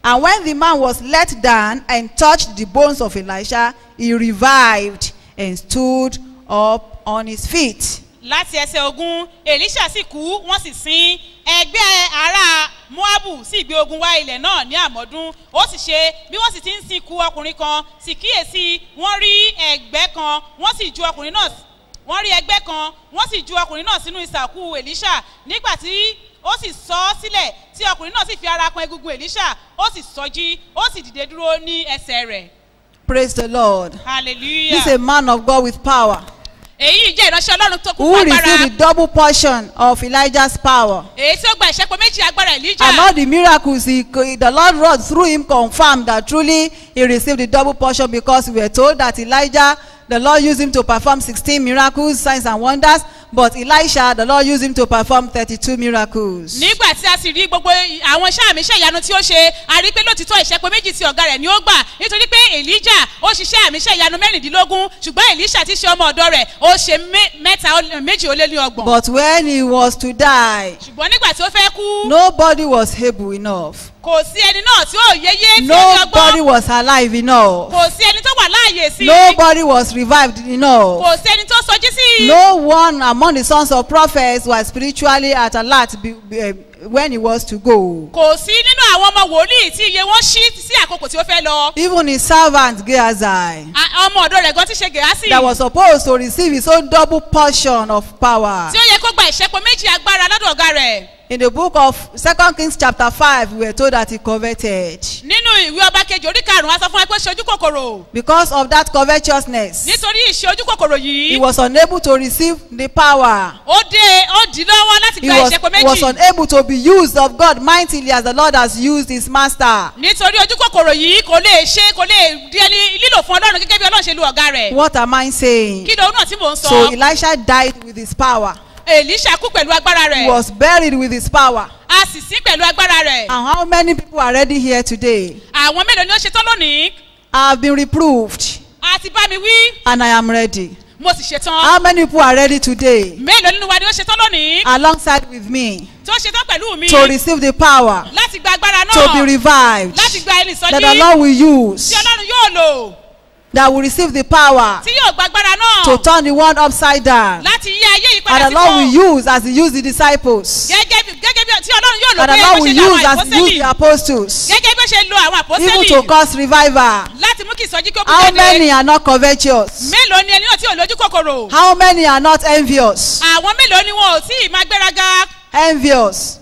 And when the man was let down and touched the bones of Elisha, he revived and stood up on his feet. láti ẹsẹ̀ ogun elisha sì kú wọ́n sì sin ẹgbẹ́ ará moabu sì gbé ogun wá ilẹ̀ náà ní àmọ́dún ó sì ṣe bí wọ́n sì ti ń sìnkú ọkùnrin kan sì kíyèsí wọ́n rí ẹgbẹ́ kan wọ́n sì ju ọkùnrin náà wọ́n rí ẹgbẹ́ kan wọ́n sì ju ọkùnrin náà sínú ìsàkú elisha nígbà tí ó sì sọ ọ́ sílẹ̀ tí ọkùnrin náà sì fi ara kan egungun elisha ó sì sọjí ó sì dìde dúró ní ẹsẹ̀ rẹ̀ Praise the Lord. hallelujah This is a man of God with power èyí jẹ́ ìránṣẹ́ ọlọ́run tó kún who fún agbára received the double portion of Elijah's power. èyí tí ó gba ìṣẹ́pọ̀ méjì agbára elijah. And all the miracles he, the Lord wrought through him confirmed that truly he received the double portion because we were told that Elijah, the Lord used him to perform 16 miracles, signs and wonders, but Elisha, the Lord used him to perform 32 miracles. nígbà tí a sì rí gbogbo àwọn iṣẹ́ àmì iṣẹ́ ìyanu tí ó ṣe a rí pé lótìtọ́ ìṣẹ́pọ̀ méjì tí ọ̀gá rẹ̀ ni ó gbà nítorí pé elijah ó ṣiṣẹ́ àmì iṣẹ́ ìyanu mẹ́rìndínlógún ṣùgbọ́n elisha ti ṣe ọmọ ọ̀dọ́ rẹ̀ ó ṣe mé- mẹ́ta ó- méjì ó lé ní ọgbọ̀n But when he was to die, ṣùgbọ́n nígbà tí ó fẹ́ kú nobody was able enough. kò sí ẹni náà tí ó yéyé tí ó ní Nobody ọgbọ́n was alive enough. kò sí ẹni tó wà láàyè sí i Nobody was revived enough. kò sí ẹni tó sọjí sí i No one among the sons of prophets was spiritually at alert be, be, eh, when he was to go. kò sí nínú àwọn ọmọ wòlíì tí iye wọn ṣí sí àkókò tí ó fẹ́ lọ Even his servant Gehazi, A- ọmọ ọ̀dọ́ rẹ̀ gan ti ṣe gèásì that was supposed to receive his own double portion of power. tí ó yẹ kó gba ìṣẹ́pọ̀ méjì agbára lọ́dọ̀ ọ̀gá rẹ̀ In the book of Second Kings chapter 5, we were told that he coveted. nínú ìwé ọba kejì orí karùnún a sọ fún ẹ pé ṣe ojú kòkòrò Because of that covetousness, nítorí ìṣe ojú kòkòrò he yìí was unable to receive the power. ó dé ó dì í lọ́wọ́ láti He gba was, ìṣẹ́pọ̀ he was méjì unable to be used of God mightily as the Lord has used his master. nítorí ojú kòkòrò yìí kò lè ṣe kò lè di ẹni lílò fún ọlọ́run gẹ́gẹ́ bí ọlọ́run ṣe lu ọ̀gá rẹ̀ What am I saying? kí lóun náà tí mò ń sọ So Elisha died with his power. èlíṣà kú pẹ̀lú agbára He rẹ̀ was buried with his power. a sì sí pẹ̀lú agbára rẹ̀ And how many people are ready here today? àwọn mélòó ni ó ṣetán lónìí I have been reproved a ti bá mi wí and I am ready. mo sì ṣetán How many people are ready today mélòó nínú wa ni ó ṣetán lónìí alongside with me tó ṣetán pẹ̀lú mi to receive the power, láti gba agbára to be náà revived, láti gba ẹni that the sọjí Lord will use, tí ọlọ́run yóò lò that will receive the power tí yóò gba agbára náà to turn the world upside down, láti yí ayé yìí and padà the Lord sípò will use as He used the disciples, gẹ́gẹ́ bí gẹ́gẹ́ bí tí ọlọ́run yóò lò and the bí Lord ó will ṣe lo use àwọn as He used àpọ́sẹ́lì the apostles, gẹ́gẹ́ bí ó ṣe lo àwọn even àpọ́sẹ́lì to cause revival. láti mú kí ìsọjí kó kú How jáde many are not covetous? mélòó ni ẹni náà tí ò lójú kòkòrò How many are not envious? àwọn mélòó ni wọn ò tí ì máa gbéraga Envious.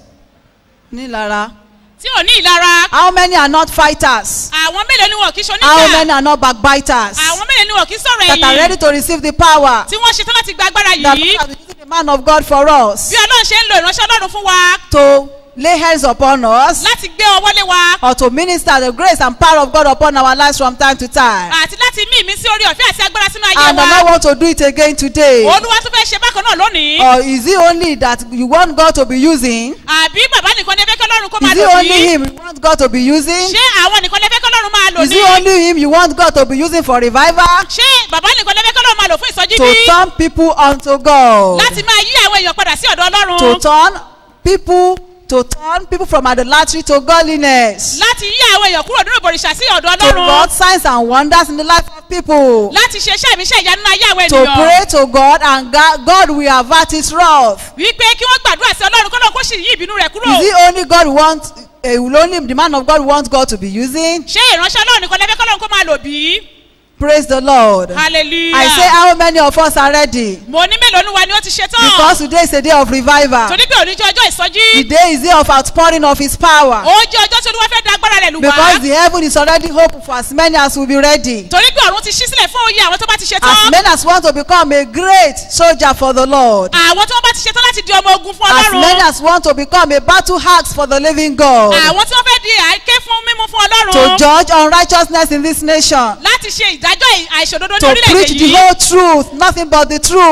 Nílara. tí ò ní ìlara How many are not fighters? àwọn mélòó ni wọn kì í How ṣoníjà many are not backbiters? àwọn mélòó ni wọn kì í sọ̀rọ̀ That are ready ẹ̀yìn to receive the power tí wọ́n ṣetán láti gba agbára that yìí God has been using the man of God for us bí ọlọ́run ṣe ń lo ìránṣẹ́ ọlọ́run fún wa to lay hands upon us láti gbé ọwọ́ lé wa or to minister the grace and power of God upon our lives from time to time. àti láti mí ìmí sí orí ọ̀fẹ́ àti agbára sínú ayé And the wa Lord want to do it again today. olúwa tún fẹ́ ṣe bákan náà lónìí Or is it only that you want God to be using? àbí bàbá nìkan lè fẹ́ kí ọlọ́run kó máa Is it lò only bí him you want God to be using? ṣé àwọn nìkan lè fẹ́ kí ọlọ́run máa lò Is ní it only him you want God to be using for revival? ṣé bàbá nìkan lè fẹ́ kí ọlọ́run máa lò fún ìsọjí To bí turn people unto God. láti máa yí àwọn èèyàn padà sí ọ̀dọ̀ ọlọ́run To turn people to turn people from idolatry to godliness. láti yí àwọn èèyàn kúrò nínú ìbòrìṣà sí ọ̀dọ̀ To ọlọ́run work signs and wonders in the life of people. láti ṣe iṣẹ́ ìmíṣẹ́ ìyanu náà ayé àwọn To ènìyàn pray to God and God, God will avert his wrath. wípé kí wọ́n gbàdúrà sí ọlọ́run kọ́lọ́run kó sì yí ìbínú rẹ̀ kúrò Is it only God want, uh, will only the man of God want God to be using? ṣé ìránṣẹ́ ọlọ́run nìkan lè fẹ́ kọ́lọ́run kó máa lò bí Praise the Lord. hallelujah I say how many of us are ready? mo ní mélòó ní wa ni ó ti ṣe tán Because today is a day of revival. torí pé òní jẹ́ ọjọ́ ìsọjí The day is day of outpouring of his power. ó jẹ́ ọjọ́ tí olúwa fẹ́ da agbára rẹ̀ lù wá Because the heaven is already open for as many as will be ready. torí pé ọ̀run ti ṣí sílẹ̀ fún òye àwọn tó bá ti ṣe As tán many as want to become a great soldier for the Lord. àwọn tó bá ti ṣe tán láti di ọmọ ogun fún As many ọlọ́run as want to become a battle axe for the living God. àwọn tí wọ́n fẹ́ di àìké fún mímú fún To ọlọ́run judge unrighteousness in this nation. láti ṣe ìdájọ́ àìṣòdodo ní To orílẹ̀-èdè preach the yìí whole truth, nothing but the truth.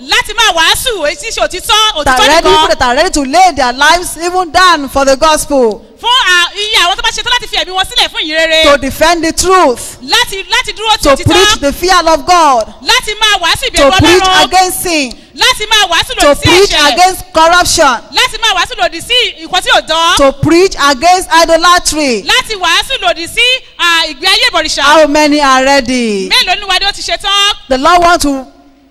láti máa wàásù èyí tí í ṣe òtítọ́ that òtítọ́ ready, people nìkan that are ready to lay their lives even down for the gospel, fún à- iye àwọn tó bá ṣetán láti fi ẹ̀mí wọn sílẹ̀ fún ìyìn rere to defend the truth, láti láti dúró ti to preach òtítọ́ the fear of God, láti máa wàásù to ìbẹ̀rù preach ọlọ́run against sin, láti máa wàásù to lòdì sí preach ẹ̀ṣẹ̀ against corruption, láti máa wàásù lòdì sí ìkọ́ tí ò dán to preach against idolatry. láti wàásù lòdì sí à, ìgbé ayé ìbọ̀rìṣà How many are ready? mélòó ni wàdí ó ti ṣetán The Lord wants to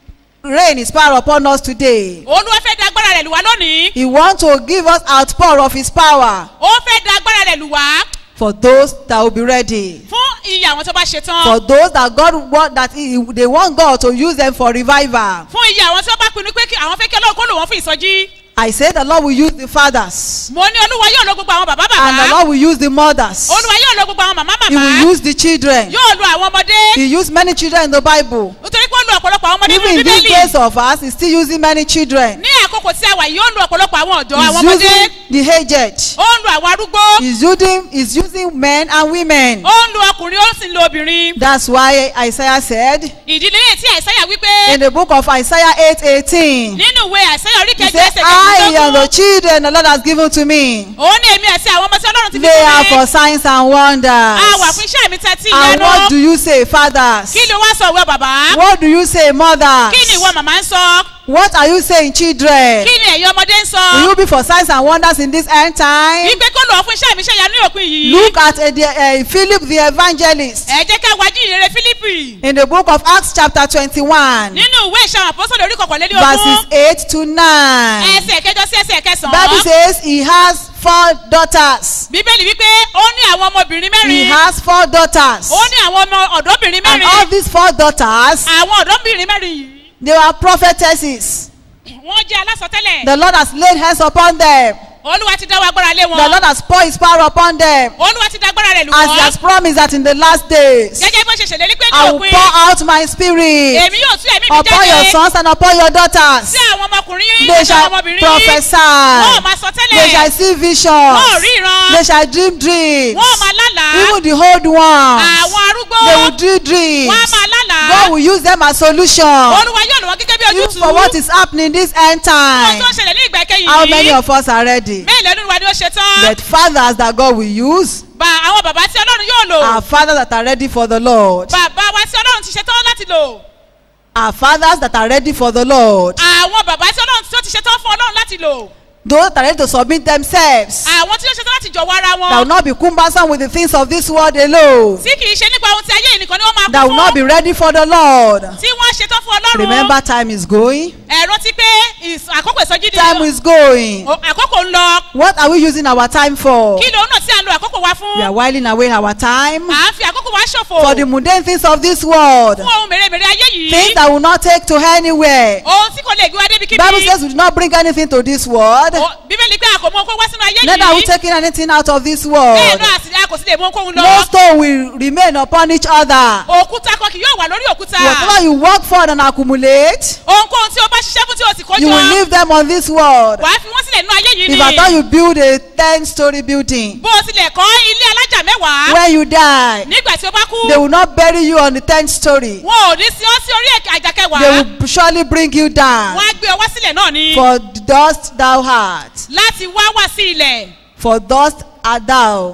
rain his power upon us today. olúwa fẹ́ da agbára rẹ̀ lù wá lónìí He wants to give us outpour of his power ó fẹ́ da agbára rẹ̀ lù wá for those that will be ready. fún iye àwọn tó bá ṣetán For those that God want that he, they want God to use them for revival. fún iye àwọn tó bá pinnu pé kí àwọn fẹ́ kí ọlọ́run kó lò wọ́n fún ìsọjí I say the Lord will use the fathers mo ní olúwa yóò lo gbogbo àwọn bàbá and the bàbá Lord will use the mothers. olúwa yóò lo gbogbo àwọn màmá He màmá will use the children. yóò lo àwọn ọmọdé He used many children in the Bible. nítorí pé ó lo ọ̀pọ̀lọpọ̀ àwọn ọmọdé Even nínú in these bíbélì days of us, he's still using many children. ní àkókò tí a wà yìí ó ń lo ọ̀pọ̀lọpọ̀ àwọn ọ̀dọ́ àwọn He's ọmọdé using the aged. ó ń lo àwọn arúgbó He's using, he's using men and women. ó ń lo ọkùnrin ó sì ń lo obìnrin That's why Isaiah said ìdílé yìí tí àìsáyà wípé in the book of Isaiah 8 18, nínú ìwé àìsáyà orí he kẹjọ said, ẹsẹ̀ I am the kẹjọ children the Lord has given to me. òun ní èmi àti àwọn ọmọ tí ọlọ́run ti fi They are fún for mi signs and a wà wonders. fún iṣẹ́ mi tẹ́tí And what do ìyanu you say, fathers? kí ni wọ́n sọ ìwé bàbá What do you say, mothers? kí ni ìwọ màmá ń sọ What are you saying, children? kí ni ẹ̀yin ọmọdé ń Will sọ you be for signs and wonders in this end time? wípé kó lò ó fún iṣẹ́ mi ṣe ìyanu ní òpin yìí Look at uh, the, uh, Philip the evangelist ẹ jẹ́ ká wájú ìrere fílípì in the book of Acts, chapter 21, nínú ìwé ìṣàwọn àpọ́sọ̀lẹ̀ orí kọ̀kànlélí verses ogún 8 to 9. ẹsẹ̀ kẹjọ sí ẹsẹ̀ Bible kẹsàn-án says he has four daughters. bíbélì wípé ó ní àwọn ọmọbìnrin He mẹ́rin has four daughters. ó ní àwọn ọmọ ọ̀dọ́bìnrin And all mẹ́rin these four daughters, àwọn ọ̀dọ́bìnrin mẹ́rin yìí they were prophetesses. wọ́n jẹ́ alásọtẹ́lẹ̀ The Lord has laid hands upon them. olúwa ti dáwọ́ agbára lé The wọn Lord has poured his power upon them. olúwa ti dá agbára rẹ̀ lù As he wọ́n has promised that in the last days, gẹ́gẹ́ bó ṣe ṣèlérí pé ní I will òpin pour out my spirit èmi yóò tú ẹ̀mí mi upon your jáde sons and upon your daughters. sí àwọn ọmọkùnrin yín They àti àwọn shall ọmọbìnrin yín wọ́n prophesy. máa sọ They shall tẹ́lẹ̀ see visions. wọ́n rí ìran They shall dream dreams. wọ́n máa lálàá Even the old ones, àwọn arúgbó they will dream dreams. wọ́n máa lálàá God will use them as solution. olúwa yóò lò wọ́n gẹ́gẹ́ bí Even ojútùú for what is happening this end ohun time. tó ń ṣẹlẹ̀ ní ìgbà kẹyìn How many yìí of us are ready? mélòó nínú wa ni ó ṣe tán But fathers that God will use bá àwọn bàbá tí ọlọ́run yóò lò are fathers that are ready for the Lord. bàbá wa tí ọlọ́run ti ṣe tán láti lò Are fathers that are ready for the Lord. àwọn bàbá tí ọlọ́run tó ti ṣe tán fún ọlọ́run láti lò Those that are ready to submit themselves. àwọn tí ó ṣe tán láti jọ̀wọ́ ara That will wọn not be cumbersome with the things of this world alone. tí kì í ṣe nípa ohun tí ayé yìí nìkan ni wọ́n máa That kú will not be fún ready for the Lord. tí wọ́n ṣe tán fún ọlọ́run Remember, time is going. ẹ rántí pé ìs- àkókò ìsọjí Time ni is going. o- àkókò ń lọ What are we using our time for? kí lòun náà tí à ń lo àkókò wa fún We are whiling away our time à ń fi àkókò wa ṣòfò for the mundane things of this world. fún ohun mèremère ayé Things yìí that will not take to anywhere. ohun tí kò lè gbé wa débi Bible kíbi says we do not bring anything to this world. O- bíbélì pé a kò mú okó wá sínú ayé Neither are we yìí taking anything out of this bẹ́ẹ̀ world. náà sì ni a kò sì lè mú okóhun No lọ stone will remain upon each other. òkúta kan kì yóò wà lórí òkúta Whatever you work for and accumulate, ohunkóhun tí o bá ṣiṣẹ́ fún tí o sì you will kọjọ leave them on this world. wàá fi wọ́n sílẹ̀ nínú ayé yìí If I thought ni you build a 10 story building, bó o tilẹ̀ kọ́ ilé alájà mẹ́wàá when you die, nígbà tí o bá kú they will not bury you on the 10th story. wọn ò ní sí ọ sí orí ẹ̀ka àjà They kẹwàá will surely bring you down. wọn á gbé ọ wá sílẹ̀ náà ni For dust thou art, láti wá wá sí ilẹ̀ for dust art thou.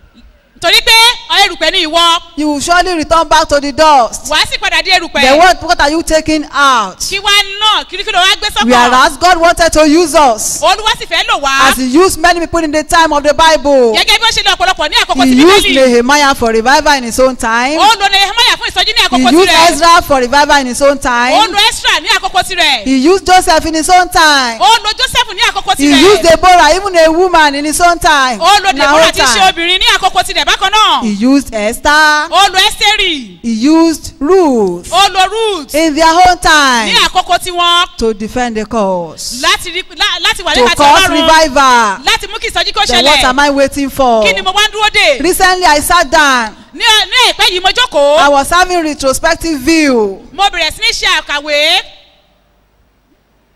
torí pé erùpẹ̀ ni ìwọ You will surely return back to the dust. wàá sì padà dé Then erùpẹ̀ what, what are you taking out? kí wá náà kirikiri wá gbé sọ́kàn Whereas God wanted to use us olúwa sì fẹ́ lò wá as He used many people in the time of the Bible. gẹ́gẹ́ bí ó ṣe lọ ọ̀pọ̀lọpọ̀ ní àkókò He tí used bíbélì Nehemiah for revival in his own time. ó lo nehemiah fún ìsọjí ní He àkókò used tirẹ̀ Ezra for revival in his own ó time. lo esra ní àkókò tirẹ̀ He used Joseph in his own time. ó lo joseph ní àkókò He used tirẹ̀ Deborah, even a woman, in his own time. ó lo in her deborah own tí í ṣe time. obìnrin ní àkókò tirẹ̀ bákan náà He used Esther. ó lo esteri He used Ruth ó lo ruth in their own ní time àkókò tiwọn to defend the cause, láti rí lá- láti wà to nípa ti cause ọlọ́run revival. láti mú kí ìsọjí kó Then what am ṣẹlẹ̀ I waiting for? kí ni mo wá ń dúró dè Recently, I sat down. ní ní àìpẹ́ yìí mo jókòó I was having retrospective view mo bẹ̀rẹ̀ sí ní ṣe àkàwé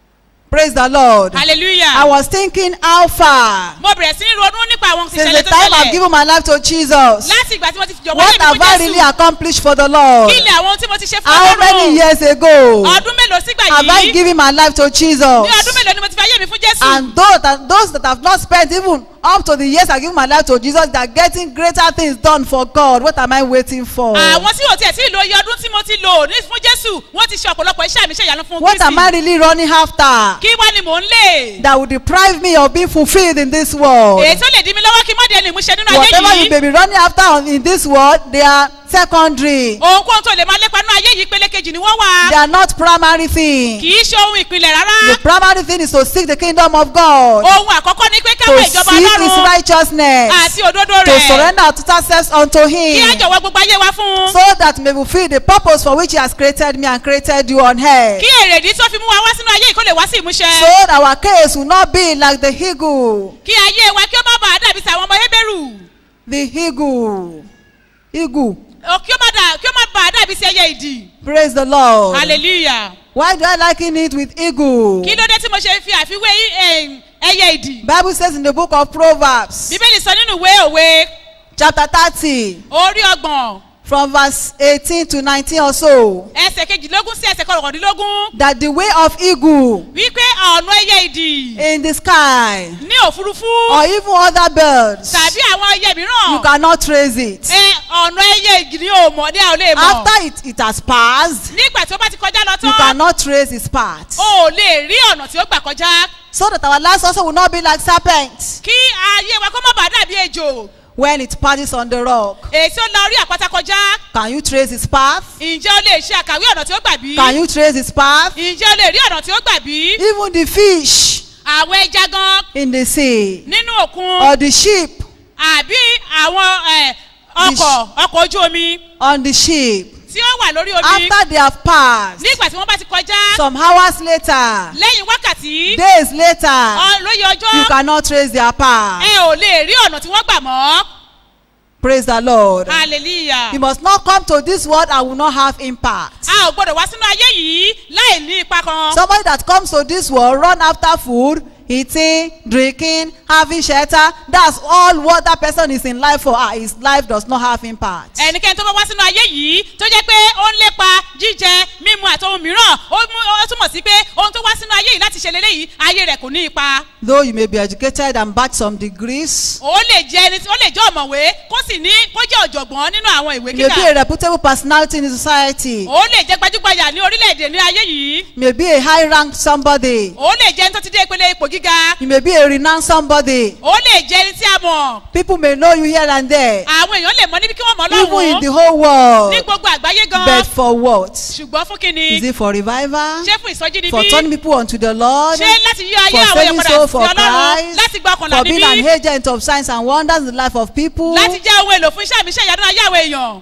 Praise the Lord. I hallelujah was thinking how far mo bẹ̀rẹ̀ sí ní ronú nípa àwọn since ìṣẹ̀lẹ̀ the tó time I've ṣẹlẹ̀ given my life to Jesus. láti ìgbà tí mo ti fi jọ̀wọ́ What lé mi have fún I really jésù accomplished for the Lord? kí ni àwọn ohun tí mo ti ṣe fún How many ọlọ́run years ago ọdún mélòó sígbà have I yìí given my life to ní ọdún Jesus? mélòó ni mo ti fi ayé mi fún jésù And those that, those that have not spent even up to the years I give my life to Jesus, they are getting greater things done for God. What am I waiting for? àwọn tí ò tiẹ̀ tí ì lo iye ọdún tí mo ti lò ní fún jésù wọ́n ti ṣe ọ̀pọ̀lọpọ̀ iṣẹ́ àmì iṣẹ́ ìyanu fún What am I kristi really running after kí wá ni mò ń lè that will deprive me of being fulfilled in this world? èyí tó lè dí mi lọ́wọ́ kí n má di ẹni ìmúṣẹ nínú ayé Whatever you yìí may be running after on- in this world, they are secondary. ohunkóhun tó lè máa lépa nínú ayé yìí pele kejì ni wọ́n They wà are not primary thing. kì í ṣe ohun ìpìlẹ̀ rárá The primary thing is to seek the kingdom of God, ohun àkọ́kọ́ ni pé to káwọ́ seek ìjọba His ọlọ́run righteousness, àti òdodo to rẹ̀ surrender our total selves unto kí á Him, jọ̀wọ́ gbogbo ayé wa fún un so that may fulfill the purpose for which He has created me and created you on earth. kí èrèdí tó fi mú wa wá sínú ayé yìí kó lè wá sí ìmúṣẹ So that our case will not be like the eagle. kí ayé wa kí ó má bàa dàbí tàwọn ọmọ hébérù The eagle. Eagle. Ó, kí ó má dà- kí ó má bàa dàbí sí ẹyẹ ìdì Praise the Lord. hallelujah Why do I liken it with eagle? kí ló dé tí mo ṣe fi àfiwé eh, ẹyẹ ìdì Bible says in the book of Proverbs, bíbélì sọ nínú ìwé òwe chapter 30, orí ọgbọ̀n from verse 18 to 19 or so, ẹsẹ̀ kejìlélógún sí ẹsẹ̀ kọkàndínlógún that the way of eagle wípé ọ̀nà ẹyẹ ìdì in the sky ní òfurufú or even other birds, tàbí àwọn ẹyẹ you mìíràn cannot trace it. ẹ ọ̀nà ẹyẹ ìdì ní òmò ní àwọn olè mọ̀ After it, it has passed, nígbà tí ó bá ti kọjá lọ you tán cannot trace its path. o ò lè rí ọ̀nà tí ó gbà kọjá So that our lives also will not be like serpents kí ayé wa kó má bàa dàbí ejò when it passes on the rock. èyí tí ó la orí àpáta kọjá Can you trace its path? ǹjẹ́ o lè ṣe àkàwé ọ̀nà tí ó gbà bí Can you trace its path? ǹjẹ́ o lè rí ọ̀nà tí ó gbà bí Even the fish àwọn ẹja gan in the sea nínú òkun or the sheep àbí àwọn eh, ọkọ̀ ọkọ̀ ojú omi on the ship tí ó wà lórí omi after they have passed nígbà tí wọ́n bá ti kọjá some hours later lẹ́yìn wákàtí days later ọ- lóye you ọjọ́ cannot trace their path ẹ ò lè rí ọ̀nà tí wọ́n gbà mọ́ praise the lord hallelujah you must not come to this world and will not have impact a ò gbọ́dọ̀ wá sínú ayé yìí láì ní ipa kan somebody that comes to this world run after food eating drinking having shelter that's all what that person is in life for ah his life does not have impact ẹnikẹ́ni tó bá wá sínú ayé yìí tó jẹ́ pé ó ń lépa jíjẹ mímu àti ohun mìíràn ó mú- ó túmọ̀ sí pé ohun tó wá sínú ayé yìí láti ṣe lélẹ́yìí ayé rẹ̀ kò ní ipa though you may be educated and batch some degrees ó lè jẹ́ ẹni tí ó lè jẹ́ ọ̀mọ̀wé kó sì ní kó jẹ́ ọ̀jọ̀gbọ́n nínú àwọn ìwé you may be kíkà a reputable personality in the society ó lè jẹ́ gbajúgbajà ní orílẹ̀-èdè ní ayé yìí you may be a high ranked somebody ó lè jẹ́ ẹni tó ti dé ìpele ipò gíga you may be a renowned somebody ó lè jẹ́ ẹni tí a mọ̀ people may know you here and there àwọn èèyàn lè mọ níbi kí wọ́n mọ̀ even in the lọ́wọ́ whole world ní gbogbo àgbáyé gan but for what ṣùgbọ́n fún kíni is it for revival ṣé fún ìsọjí ni for bí turning people unto the lord ṣé láti yí ayé for àwọn èèyàn saving padà soul sí for ọlọ́run Christ láti gba ọkàn for làbí being an bí agent of signs and wonders in the life of people láti jẹ́ ohun èlò fún iṣẹ́ àmì iṣẹ́ ìyanu ayé àwọn èèyàn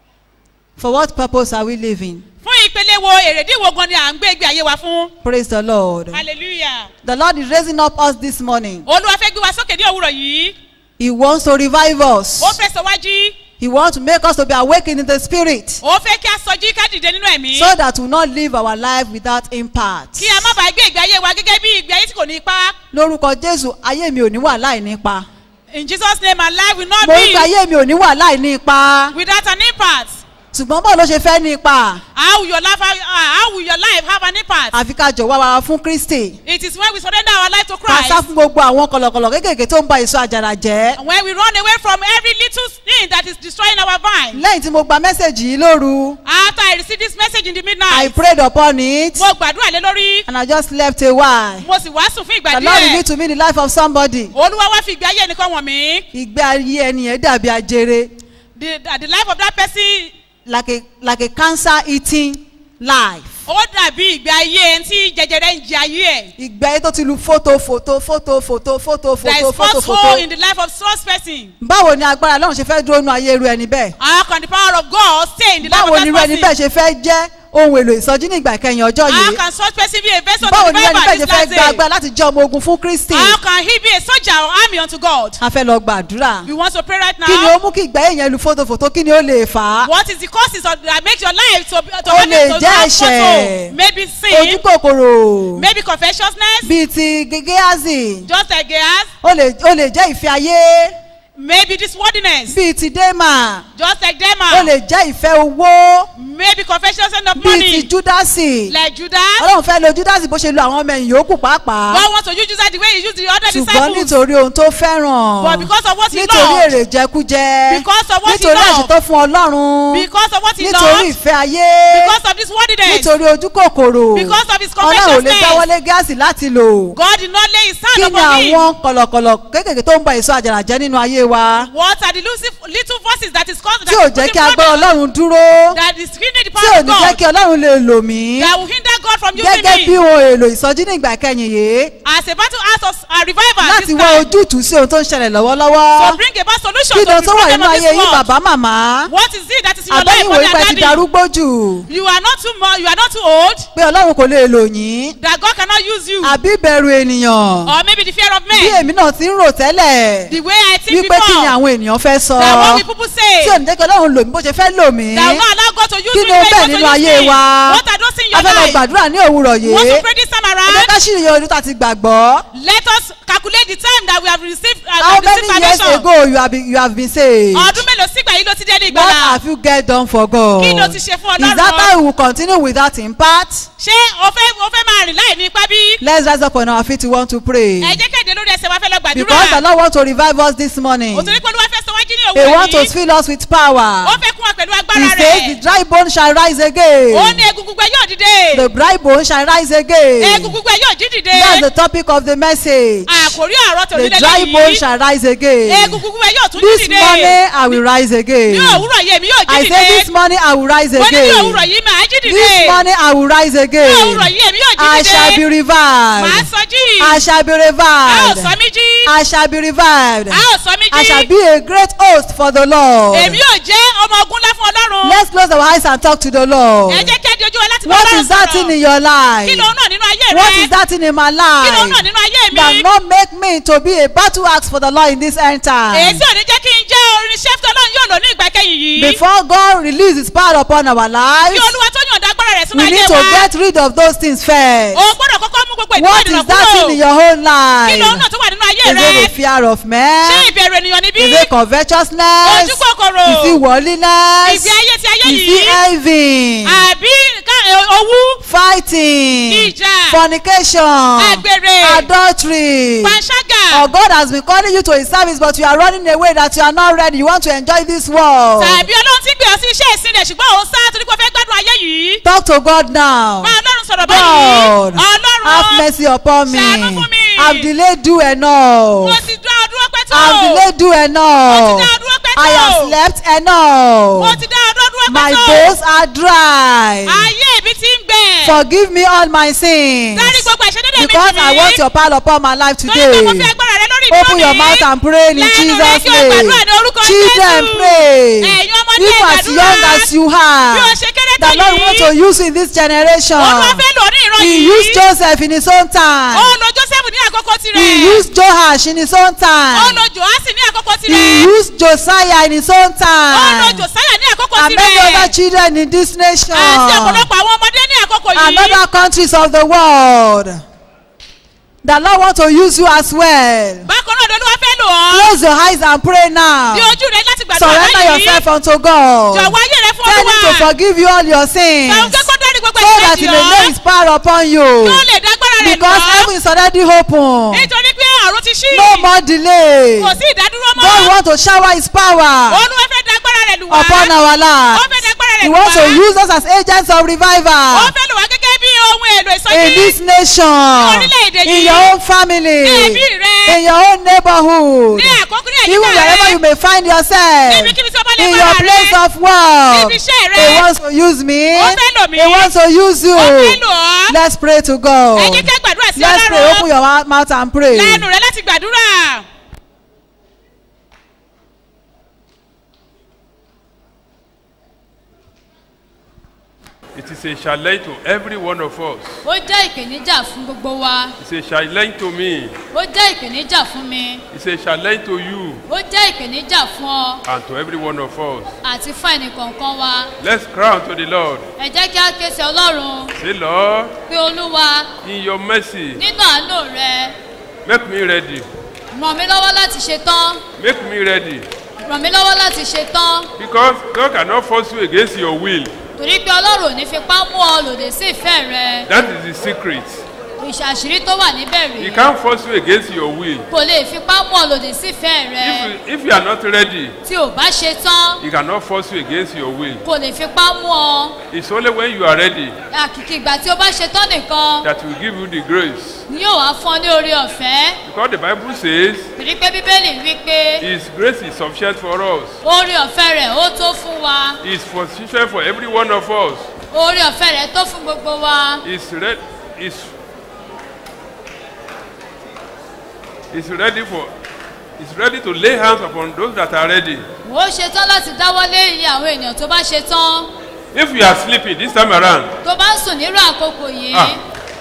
for what purpose are we living fún ìpele wo èrèdí wo gan ni à ń gbé ìgbé ayé wa fún praise the lord hallelujah the lord is raising up us this morning olúwa fẹ́ gbé wa sókè ní òwúrọ̀ yìí he wants to revive us ó fẹ́ sọ wájú he wants to make us to be awakened in the spirit ó fẹ́ kí a sọjí ká dìde nínú ẹ̀mí so that we will not live our life without impact. kí a má bàa gbé ìgbé ayé wa gẹ́gẹ́ bí ìgbé ayé tí kò ní ipá lórúkọ jésù ayé mi ò ní wà láì nípa in jesus name our life will not mo rí pé be ayé mi ò ní wà láì nípa without an impact ṣùgbọ́n báwo ló ṣe fẹ́ nípa how will your life have, uh, how will your life have an impact àfi ká jọ̀wọ́ wa fún kristi it is when we surrender our life to ká sá christ fún gbogbo àwọn kọ̀lọ̀kọ̀lọ̀ kéékèèké tó ń ba èso àjàrà jẹ́ when we run away from every little thing that is destroying our vine lẹ́yìn tí mo gba mẹ́sẹ̀gì yìí lóru after i received this message in the i midnight prayed upon it mo gbàdúrà lé lórí and i just left a while mo sì wàásù fún ìgbà the lord revealed díẹ̀ to me the life of somebody olúwa wá fi ìgbé ayé ẹnìkan wọ̀n mí ìgbé ayé ẹni yẹn dàbí ajere the the life of that person like a like a cancer eating life ó dàbí ìgbé ayé ẹni tí jẹjẹrẹ ń jẹ ayé ẹ̀ ìgbé ayé tó ti lu fótó fótó fótó fótó fótó there fótó is fótó first fótó. hole in the life of such person báwo ni agbára lọ́run ṣe fẹ́ dúró nínú ayé irú ẹni bẹ́ẹ̀ how can the power of God stay in the life báwo of ni irú that ẹni bẹ́ẹ̀ person ṣe fẹ́ jẹ́ ohun èlò ìsọjí ní ìgbà ìkẹyìn ọjọ́ How yìí can such person be a vessel báwo of ni ẹni revival bẹ́ẹ̀ this ṣe fẹ́ last gba day? agbára láti jẹ́ ọmọ ogun fún kristi How can he be a soldier or army unto God? a fẹ́ lọ gbàdúrà We want to pray right kí ni now. ó mú kí ìgbà èèyàn lu fótófótó kí ni ó lè fà á What is the causes of, that make your life to, to Ó have lè to jẹ́ have ẹ̀ṣẹ̀. photo? Maybe ojú sin, kòkòrò maybe covetousness, bíi ti gígéazì just like Gehazi, ó lè ó lè jẹ́ ìfẹ́ ayé maybe this worthiness, bíi ti démà just like ó Dema, lè jẹ́ ìfẹ́ owó maybe covetousness of bíi ti money, júdásì like Judas. ọlọ́run fẹ́ lo júdásì bó ṣe lo àwọn ọmọ ẹ̀yìn yòókù pàápàá God wants to use Judas the way he used the other ṣùgbọ́n disciples. nítorí ohun tó fẹ́ràn But because of what he nítorí loved, èrè jẹkújẹ Because of what he nítorí loved. ẹ̀ṣẹ̀ tó fún ọlọ́run because of what he nítorí loved, ìfẹ́ ayé because of this worthiness, nítorí ojú kòkòrò Because of his ọlọ́run ò lè covetousness. dáwọ́lé gáàsì láti lò God did not lay his kí hand ni upon him. àwọn kọ̀lọ̀kọ̀lọ̀ kéékèèké tó ń ba èso àjàrà jẹ́ nínú ayé wa What are the little, little voices that is causing tí ò jẹ́ kí agbára ọlọ́run dúró that is hindering the tí ò power of ní jẹ́ God kí ọlọ́run lè lò mí that will hinder God from using gẹ́gẹ́ bí me ohun èlò ìsọjí ní ìgbà kẹyìn yìí as a battle act of a revival láti this wá time ojútùú sí ohun tó ń ṣẹlẹ̀ lọ́wọ́lọ́wọ́ to bring about solution kí to ni the ohun tó wà problem nínú of ayé this yín world. bàbá màmá What is it that is in your life, àbẹ́yìn mommy wòye pé and ti daddy? darúgbó jù You are not too much, you are not too old, pé ọlọ́run kò lè lò yín that God cannot use you, àbí ìbẹ̀rù ènìyàn or maybe the fear of bí men, èmi náà ti ń rò tẹ́lẹ̀ the way I think wípé kí ni before, àwọn ènìyàn fẹ́ sọ that what will people say, tí ò ní jẹ́ kí ọlọ́run lò mí bó ṣe fẹ́ lò mí that will not allow God to use kí me ni the ó way bẹ̀ He nínú wants to ayé use me. wa What are those in a your fẹ́ lọ life? gbàdúrà ní òwúrọ̀ We want yìí to pray this time ẹ jẹ́ around. ká ṣìrìyẹ ọdún tá a ti gbàgbọ́ Let us calculate the time that we have received, uh, how we have received many years salvation. ago you have been you have been saved Ọdún mélòó sígbà yìí ló ti dé ní what ìgbàlá? have you get done for God Kí ló ti ṣe fún is that Ọlọ́run? how we will continue without impact Ṣé o fẹ́ o fẹ́ máa rìn láì ní ipá bí? let's rise up on our feet we want to pray Ẹ jẹ́ kéde lórí ẹsẹ̀ wa fẹ́ lọ because the gbàdúrà. Lord want to revive us this morning Òtún ní pé Olúwa fẹ́ sọ wájú ní he òwúrọ̀ want to yìí. fill us with power Ó fẹ́ kún wa pẹ̀lú he agbára says the rẹ̀. dry bone shall rise again Ó ní egungun gbẹ yóò dìde. the dry bone shall rise again Egungun gbẹ yóò jí dìde. that's the topic of the message Àkòrí àrọ́ tòun the nílẹ̀ dry bone yìí. shall rise again Egungun gbẹ yóò tún jí this dìde. morning I will rise again Ní òwúrọ̀ yìí èmi yóò jí I say this dìde. morning I will rise Mo ní ní òwúrọ̀ again yìí màá jí this dìde. morning I will rise Ní òwúrọ̀ again yìí èmi yóò jí I shall be dìde. Màá revived sọ jí. I shall be A ó revived sọ mí jí. I shall be revived A ó sọ mí I shall jí. be a great host for the Lord Èmi yóò jẹ́ ọmọ ogun ńlá fún Ọlọ́run. let's close our eyes and talk to the Lord Ẹ jẹ́ kí ẹ di ojú wa láti bá what Ọlọ́run is that thing sọ̀rọ̀. in your life Kí ló ń náà nínú ayé rẹ? what is that thing in my Kí ló ń náà life nínú ayé mi? that not make me to be a battle axe for the Lord in this end Èyí time tí ò ní jẹ́ kí n jẹ́ orinṣẹ́ tí Ọlọ́run yóò lò ní ìgbà kẹyìn yìí. before God release his power upon our Kí lives Olúwa tó yàn dágbára rẹ̀ sínú we ayé need to wa. get rid of those things first O gbọ́dọ̀ kọ́kọ́ mú gbogbo ìdíwọ́ what ìdènà is that thing in kúrò. your own Kí life ló ń náà tó wà nínú ayé is rẹ? it the fear of Ṣé men ìbẹ̀rù ènìyàn níbí? is it covetousness Ojú kòkòrò. is it worldliness Ìgbé ayé ti ayé is yìí. it envy Àbí ká- ẹ, owú? fighting Ìjà. fornication Àgbèrè. adultery Panṣágà. or God has been calling you to his service but you are running away that you are not ready you want to enjoy this world Tàbí Ọlọ́run ti gbé ọ sí iṣẹ́ ìsìn rẹ̀ ṣùgbọ́n òun sá torí pé ó fẹ́ gbádùn ayé yìí. talk to God now Bá Ọlọ́run sọ̀rọ̀ God báyìí. have Ọlọ́run mercy upon me Ṣàánú fún mi. I've delayed do enough mo ti dá ọdún ọpẹ́ tó. I've delayed do Mo ti enough dá ọdún ọpẹ́ tó. I have slept Mo enough ti dá ọdún ọdún ọpẹ́ my tó. bones are dry Ayé mi ti ń gbẹ. forgive me all my sins Dárí gbogbo ìṣẹ́dédé mi because jì I mí. want your power upon my life Torí pé mo today. fẹ́ agbára rẹ lórí ìdúró Open your mi. mouth and pray in Lẹ́nu rẹ Jesus' kí o gbàdúrà name. ní orúkọ Children Jésù. pray. Ẹ̀yin ọmọdé If as gbàdúrà. young as you Bí o are, ṣe kéré tó the Lord want to yìí. use in this generation. Olúwa fẹ́ lò ní ìran He yìí. used Joseph in his own Ó time. lo Joseph ní àkókò tirẹ̀. He used Joash in his own Ó time. lo Joasi ní àkókò He tirẹ̀. used Josiah in his own Ó lo time. Josiah ní àkókò And many tirẹ̀. other children in this nation. Àti ọ̀pọ̀lọpọ̀ àwọn ọmọdé ní àkókò And yìí. other countries of the world. The Lord want to use you as well. Bákan náà lolúwa fẹ́ lò ọ́. Close your eyes and pray now. Di ojú rẹ láti gbàdúrà Surrender báyìí. yourself unto God. Jọ̀wọ́ ayé rẹ fún Tell him to Olúwa. forgive you all your sins. Sọ̀rọ̀ pé kó dárí gbogbo So that ìṣẹ́jì he may lay ọ́. his power upon you. Kí ó lè dágbára rẹ̀ Because lọ. heaven is already open. Nítorí pé àrùn ti ṣí. No more delay. Kò sí ìdádúró mọ́. God want to shower his power Olúwa fẹ́ dágbára rẹ̀ lù wá. upon our Ó lives. fẹ́ dágbára rẹ̀ He lù wants to wá. use us as agents of Ó revival fẹ́ lù wá gẹ́gẹ́ bí ohun èlò in ìsọjí. this nation, orílẹ̀-èdè in yìí. your own family, Ní ẹbí rẹ. in your own neighborhood, Ní àkókò ní even àyíká wherever you rẹ. may find yourself. Níbikíbi tí ó bá lè in bára your rẹ. place of work. Níbi iṣẹ́ rẹ. He wants to use me. Ó fẹ́ lò mí. He wants to use you. Ó fẹ́ lò ọ́. Let's pray to God. Ẹ jẹ́ ká gbàdúrà sí Let's pray. Open Ọlọ́run. your mou- mouth and pray. Lẹ́nu rẹ láti gbàdúrà. It is It's a challenge to every one of us. ó jẹ́ ìpèníjà fún gbogbo wa It's a challenge to me. ó jẹ́ ìpèníjà fún mi It's a challenge to you ó jẹ́ ìpèníjà fún ọ and to every one of us. àti fún ẹnìkọ̀ọ̀kan wa Let's cry unto the Lord. ẹ jẹ́ kí á ké sí ọlọ́run Say, Lord, pé olúwa in your mercy, nínú àánú rẹ make me ready. ràn mí lọ́wọ́ láti ṣe tán Make me ready. ràn mí lọ́wọ́ láti ṣe tán Because God cannot force you against your will. torí pé ọlọ́run ò ní fipá mú ọ lòdì sí ìfẹ́ rẹ That is the secret. ìṣàṣírí tó wà níbẹ̀ He rèé can't force you against your will. kò lè fipá mú ọ lòdì sí ìfẹ́ rẹ If you, if you are not ready, tí ò bá ṣe tán He cannot force you against your will. kò lè fipá mú ọ It's only when you are ready àkìkì ìgbà tí o bá ṣe tán nìkan that He will give you the grace. ni yóò wá fún ọ ní orí ọ̀fẹ́ Because the Bible says torí pé bíbélì wí pé His grace is sufficient for us. orí ọ̀fẹ́ rẹ̀ ó tó fún wa It's sufficient for every one of us. orí ọ̀fẹ́ rẹ̀ tó fún gbogbo wa It's ready. It's, it's ready for. It's ready to lay hands upon those that are ready. ó ṣe tán láti dáwọ́lé iye àwọn ènìyàn tó bá ṣe tán If you are sleeping this time around, tó bá ń sùn nírú àkókò yìí Ah.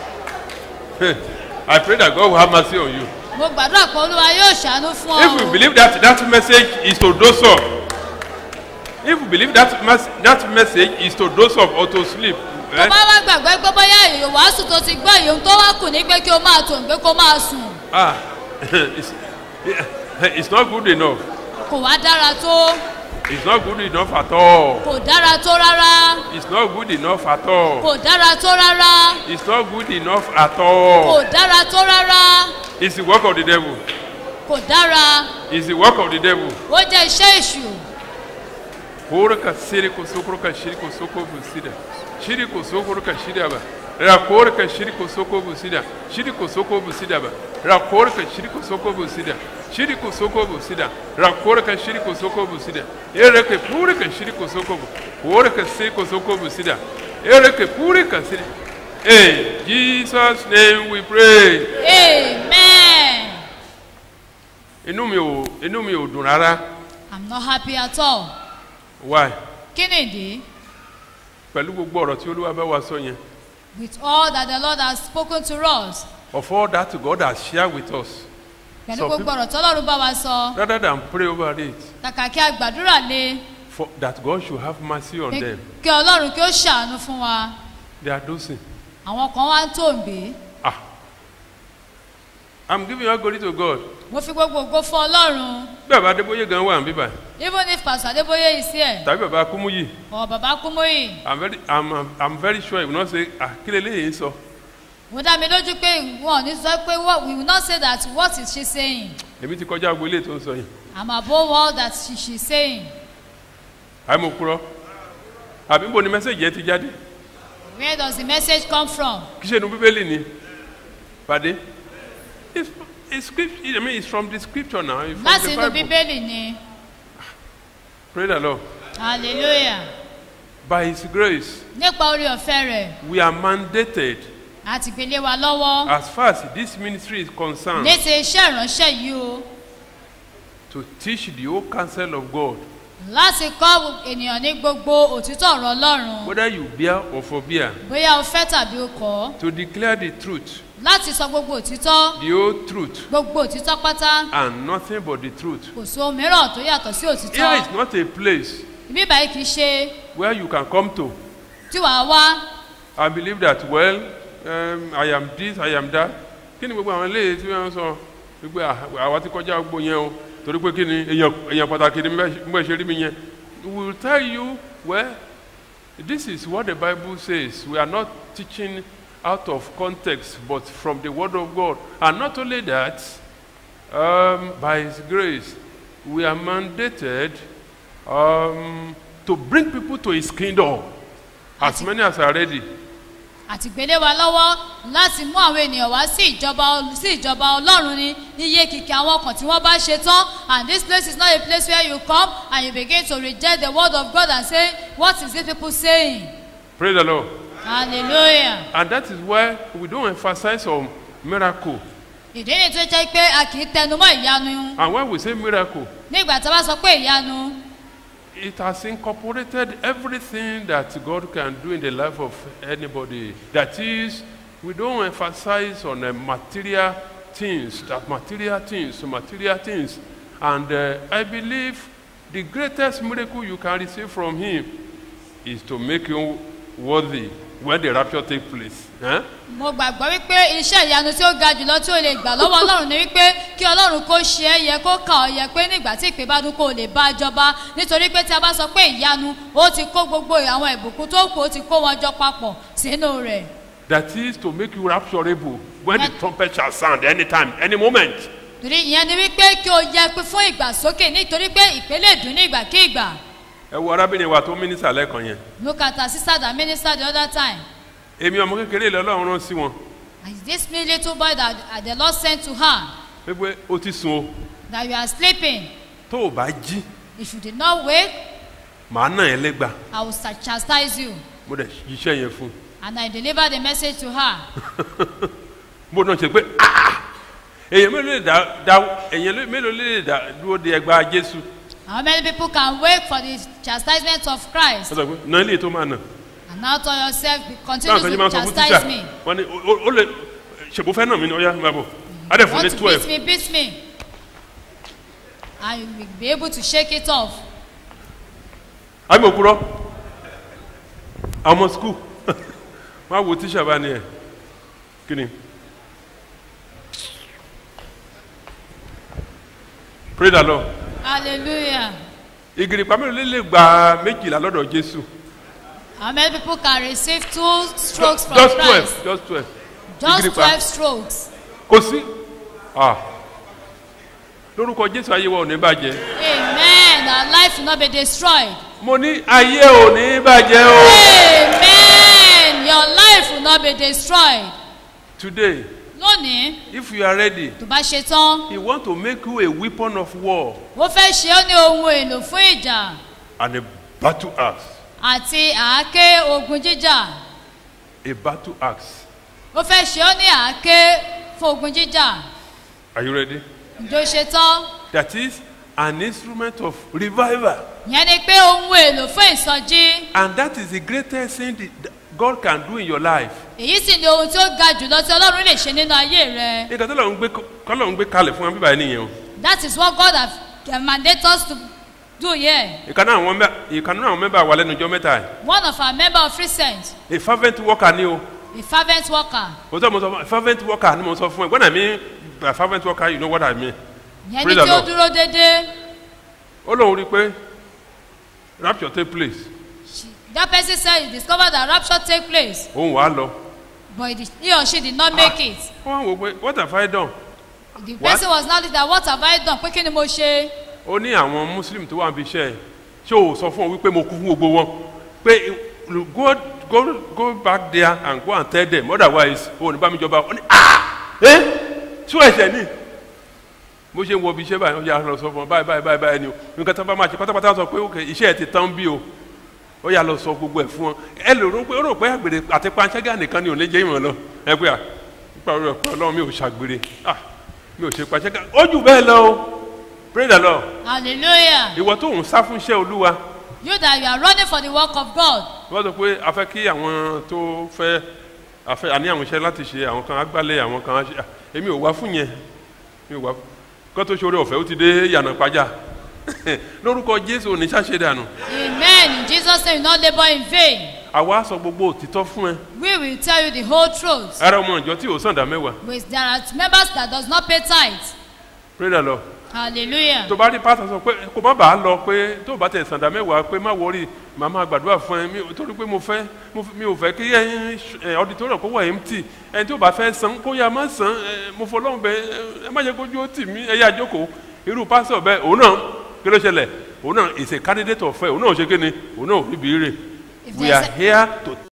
I pray that God will have mercy on you. mo gbàdúrà pé olúwa yóò ṣàánú fún ọ If you believe that that message is to dose up, if you believe that mes- that message is to dose up or to sleep, tó eh, bá wá gbàgbé pé bóyá èyí wàásù tó ti gbọ́ èyí tó wá kù ní pé kí o máa tò ń pé kó máa sùn ah, it's, it's not good enough. kò wá dára tó It's not good enough at all. kò dára tó rárá It's not good enough at all. kò dára tó rárá It's not good enough at all. kò dára tó rárá It's the work of the devil. kò dára It's the work of the devil. ó jẹ́ iṣẹ́ èṣù Kora ka siri ko sokoro ka shiri ko soko busida. Shiri ko sokoro ka shiri ba. Ra kora ka shiri ko soko busida. Shiri ko soko busida ba. Ra kora ka shiri ko soko busida. Shiri ko soko busida. Ra kora ka shiri ko soko busida. Ere ke puri ka shiri ko soko bu. Kora ka siri ko soko busida. Ere ke puri ka siri. In Jesus name we pray. amen Inú mi ò inú mi ò dùn rárá. i'm not happy at all Why? kí nìdí Pẹ̀lú gbogbo ọ̀rọ̀ tí Olúwa bá wa sọ yẹn. with all that the lord has spoken to us Of all that God has shared with us. pẹ̀lú Some gbogbo ọ̀rọ̀ tọ́lọ́run bá wa sọ rather than pray over it kàkà kí a gbàdúrà lé for that God should have mercy on pé them. kí ọlọ́run kí ó ṣàánú fún wa They are dosing. àwọn kan wá ń tòǹgbé Ah. I'm giving all glory to God. mo fi gbogbo ògo fún ọlọ́run Bí bàbá Adébóyè gan wà níbí báyìí, even if pastor adébóyè is here tàbí bàbá Kúmúyì, or baba kúmóyì I'm very, I'm, I'm, I'm very sure he will not say, ah, kí leléyìí ń sọ. mo dá mi lójú pé wọn ò ní sọ pé what we will not say that what is she saying Èmi ti kọjá agbo ilé tó ń sọ yìí. i'm above all that she she is saying Àyè mo kúrọ́. Àbí bo ni mẹ́sẹ̀gì yẹn ti jáde? where does the message come from Kí ṣe inú Bíbélì ni? Pàdé? It's, it's, script, I mean, it's from the scripture now. It's from láti the inú Bible. bíbélì ni Pray the Lord. hallelujah By his grace, nípa orí ọ̀fẹ́ rẹ̀ we are mandated àti gbélé wa lọ́wọ́ as far as this ministry is concerned ní ti iṣẹ́ ìránṣẹ́ yìí o to teach the whole counsel of God, láti kọ́ ènìyàn ní gbogbo òtítọ́ ọ̀rọ̀ ọlọ́run whether you bear or forbear, bóyá o fẹ́ tàbí o kọ́ to declare the truth, láti sọ gbogbo òtítọ́ the whole truth, gbogbo òtítọ́ pátá and nothing but the truth. kò sí ohun mìíràn tó yàtọ̀ sí òtítọ́ Here is not a place ibi báyìí kì í ṣe where you can come to tí wàá wá and believe that, well, um, I am this, I am that. Kí ni gbogbo àwọn eléyìí tí wọ́n sọ wípé "Ah, àwa ti kọjá gbogbo yẹn o torí pé kí ni èèyàn èèyàn pàtàkì ni mo ṣe rí mi yẹn. We will tell you, well, this is what the Bible says. We are not teaching out of context, but from the Word of God. And not only that, um, by His grace, we are mandated um, to bring people to His kingdom. As many as are ready. àti gbélé wa lọ́wọ́ láti mú àwọn ènìyàn wá sí ìjọba ol- sí ìjọba ọlọ́run ní iye kìkì àwọn ọkàn tí wọ́n bá ṣe tán and this place is not a place where you come and you begin to reject the word of God and say what is these people saying Praise the Lord. hallelujah And that is why we don't emphasize on miracle. ìdí ni tó jẹ́ pé a kì í tẹnumọ́ ìyanu And when we say miracle, nígbà tí a bá sọ pé ìyanu it has incorporated everything that God can do in the life of anybody. That is, we don't emphasize on uh, material things, that material things, material things. And uh, I believe the greatest miracle you can receive from Him is to make you worthy when the rapture takes place. Eh? mo gbàgbọ́ wípé iṣẹ́ ìyanu tí ó ga jùlọ tí ó lè gbà lọ́wọ́ ọlọ́run ni wípé kí ọlọ́run kó ṣe é yẹ kó kà ọ́ yẹ pé nígbà tí ìpè bá dún kó o lè bá a jọba nítorí pé tí a bá sọ pé ìyanu ó ti kó gbogbo àwọn ìbùkún tó kù ó ti kó wọn jọ papọ̀ sínú rẹ̀ That is to make you rapturable when the trumpet shall sound anytime, any moment. torí ìyẹn ni wípé kí o yẹ pé fún ìgbàsókè nítorí pé ìpè lè dún ní ìgbàkigbà ẹ wo arábìnrin wa tó mínísà lẹ́ẹ̀kan yẹn look at our sister that minister the other time èmi ọmọ kékeré ilẹ̀ ọlọ́run rán sí wọn and this me little boy that uh, the lord sent to her pé ó ti sun o that you are sleeping tó o bá jí if you did not wake màá nà ẹ́ lẹ́gbà i will chastise you mo dẹ̀ ṣiṣẹ́ yẹn fún un and i deliver the message to her bó náà ṣe pé "Ah! èèyàn mélòó lè dá dá èèyàn mélòó lè dá dúró de ẹgbàá jésù how many people can wait for the chastisement of wọ́n christ sọ pé náà ilé tó máa nà and now tell yourself be- báwọn continue kan ṣe máa ń to sọ fún tíṣà chastise me wọ́n ní "O- o- ó lè ṣèbó fẹ́ nà mí ní ọ̀yá máa bọ̀ á dẹ̀ fún want ní to twelve beat me beat me and you will be able to shake it off àbí mo kúrọ́ àwọn ọmọ skul wọ́n á wo tíṣà bá ní ẹ̀ kí ni pray the lord hallelujah ìgìrìpá mélòó lè lè gba méjìlá lọ́dọ̀ jésù how many people can receive two strokes from just twelve christ just twelve just ìgìrìpá twelve strokes kò sí ah lórúkọ jésù ayé wa ò ní bàjẹ́ amen our life will not be destroyed mo ní ayé ò ní bàjẹ́ o amen your life will not be destroyed today lónìí if you are ready tó bá ṣe tán he want to make you a weapon of war ó fẹ́ ṣe ọ́ ní ohun èlò fún ìjà and a battle axe àti àáké ogun jíjà a battle axe ó fẹ́ ṣe ọ́ ní àáké fún ogun jíjà are you ready ǹjọ́ ṣe tán that is an instrument of revival ìyẹn ni pé ohun èlò fún ìsọjí and that is the greatest thing that God can do in your life èyí sì ni ohun tí ó ga jùlọ tí ọlọ́run lè ṣe nínú ayé rẹ nǹkan tó lọ́n gbé kọ́lọ́n gbé kalẹ̀ fún wa bíbá yẹn nìyẹn o that is what God have uh, mandate us to do here ìkan náà àwọn mẹ́- ìkan náà àwọn mẹ́bà wà lẹ́nu ọjọ́ mẹ́ta yìí one of our member of recent a fervent worker ni o a fervent worker mo sọ mo sọ fún- fervent worker ni mo sọ fún ẹ when I mean by fervent worker you know what I mean ìyẹn ni Praise the tí ó Lord. dúró déédéé ó lóun rí i pé rapture take place that person said he discovered that rapture take place òun wàá lọ but he, did- he or she did not make it wọ́n wò pé what have I done the What? person was now that what have I done pé kí ni mo ṣe ó ní àwọn muslim tó wà níbi iṣẹ́ ẹ̀ ṣé o sọ fún ọ wípé mo kú fún gbogbo wọn pé go go go back there and go and tell them otherwise o ò ní bá mi jọba ó ní ah ẹ tí ó ẹsẹ̀ ní bó ṣe ń wọ ibi iṣẹ́ báyìí ó yà lọ sọ fún ọ báyìí báyìí báyìí báyìí ni o nǹkan tó bá máa ṣe pátápátá sọ pé ok iṣẹ́ ẹ ti tán bí o ó yà lọ sọ gbogbo ẹ̀ fún ọ ẹ lè rò pé ó rò pé àgbèrè àti panṣágà nìkan ni ò ní jẹ́ ìmọ̀ lọ ẹ pé à nípa orí ọ̀pẹ ọlọ́run mi ò ṣàgbèrè ah mi ò ṣe panṣágà ó jù bẹ́ẹ̀ lọ o pray the lord hallelujah ìwọ tó ń sá fún iṣẹ́ olúwa you that you are running for the work of God wọ́n sọ pé a fẹ́ kí àwọn tó fẹ́ a fẹ́ àní àwọn iṣẹ́ láti ṣe àwọn kan agbálẹ̀ àwọn kan á ṣe à, èmi ò wá fún yẹn mi ò wá kó tó ṣoore ọ̀fẹ́ ó ti dé yànnà pàjá lórúkọ jésù òní ṣàṣe dànù amen in Jesus name you no labour in vain àwa sọ gbogbo òtítọ́ fún ẹ we will tell you the whole truth ara ọmọ ìjọ tí ò sàn dá mẹ́wàá with there are members that does not pay tithe pray the lord hallelujah tó bá rí pásítọ̀ sọ pé kò má bàa lọ pé tó bá tẹ̀ sàn dá mẹ́wàá pé má wọrí màá máa gbàdúrà fún ẹ mi ò- torí pé mo fẹ́ mo f- mi ò fẹ́ kí ẹyin ẹ auditorium kó wà empty ẹni tó bá fẹ́ san kó yá má san ẹ mo fọlọ́run bẹ ẹ má jẹ́ kójú ó tì mí ẹ yá jókòó irú pásítọ̀ bẹ́ẹ̀ òun náà kí ló ṣẹlẹ̀ òun náà is a candidate of faith òun náà ò ṣe kí ni òun náà ò rí bí rè If we there's are a- here to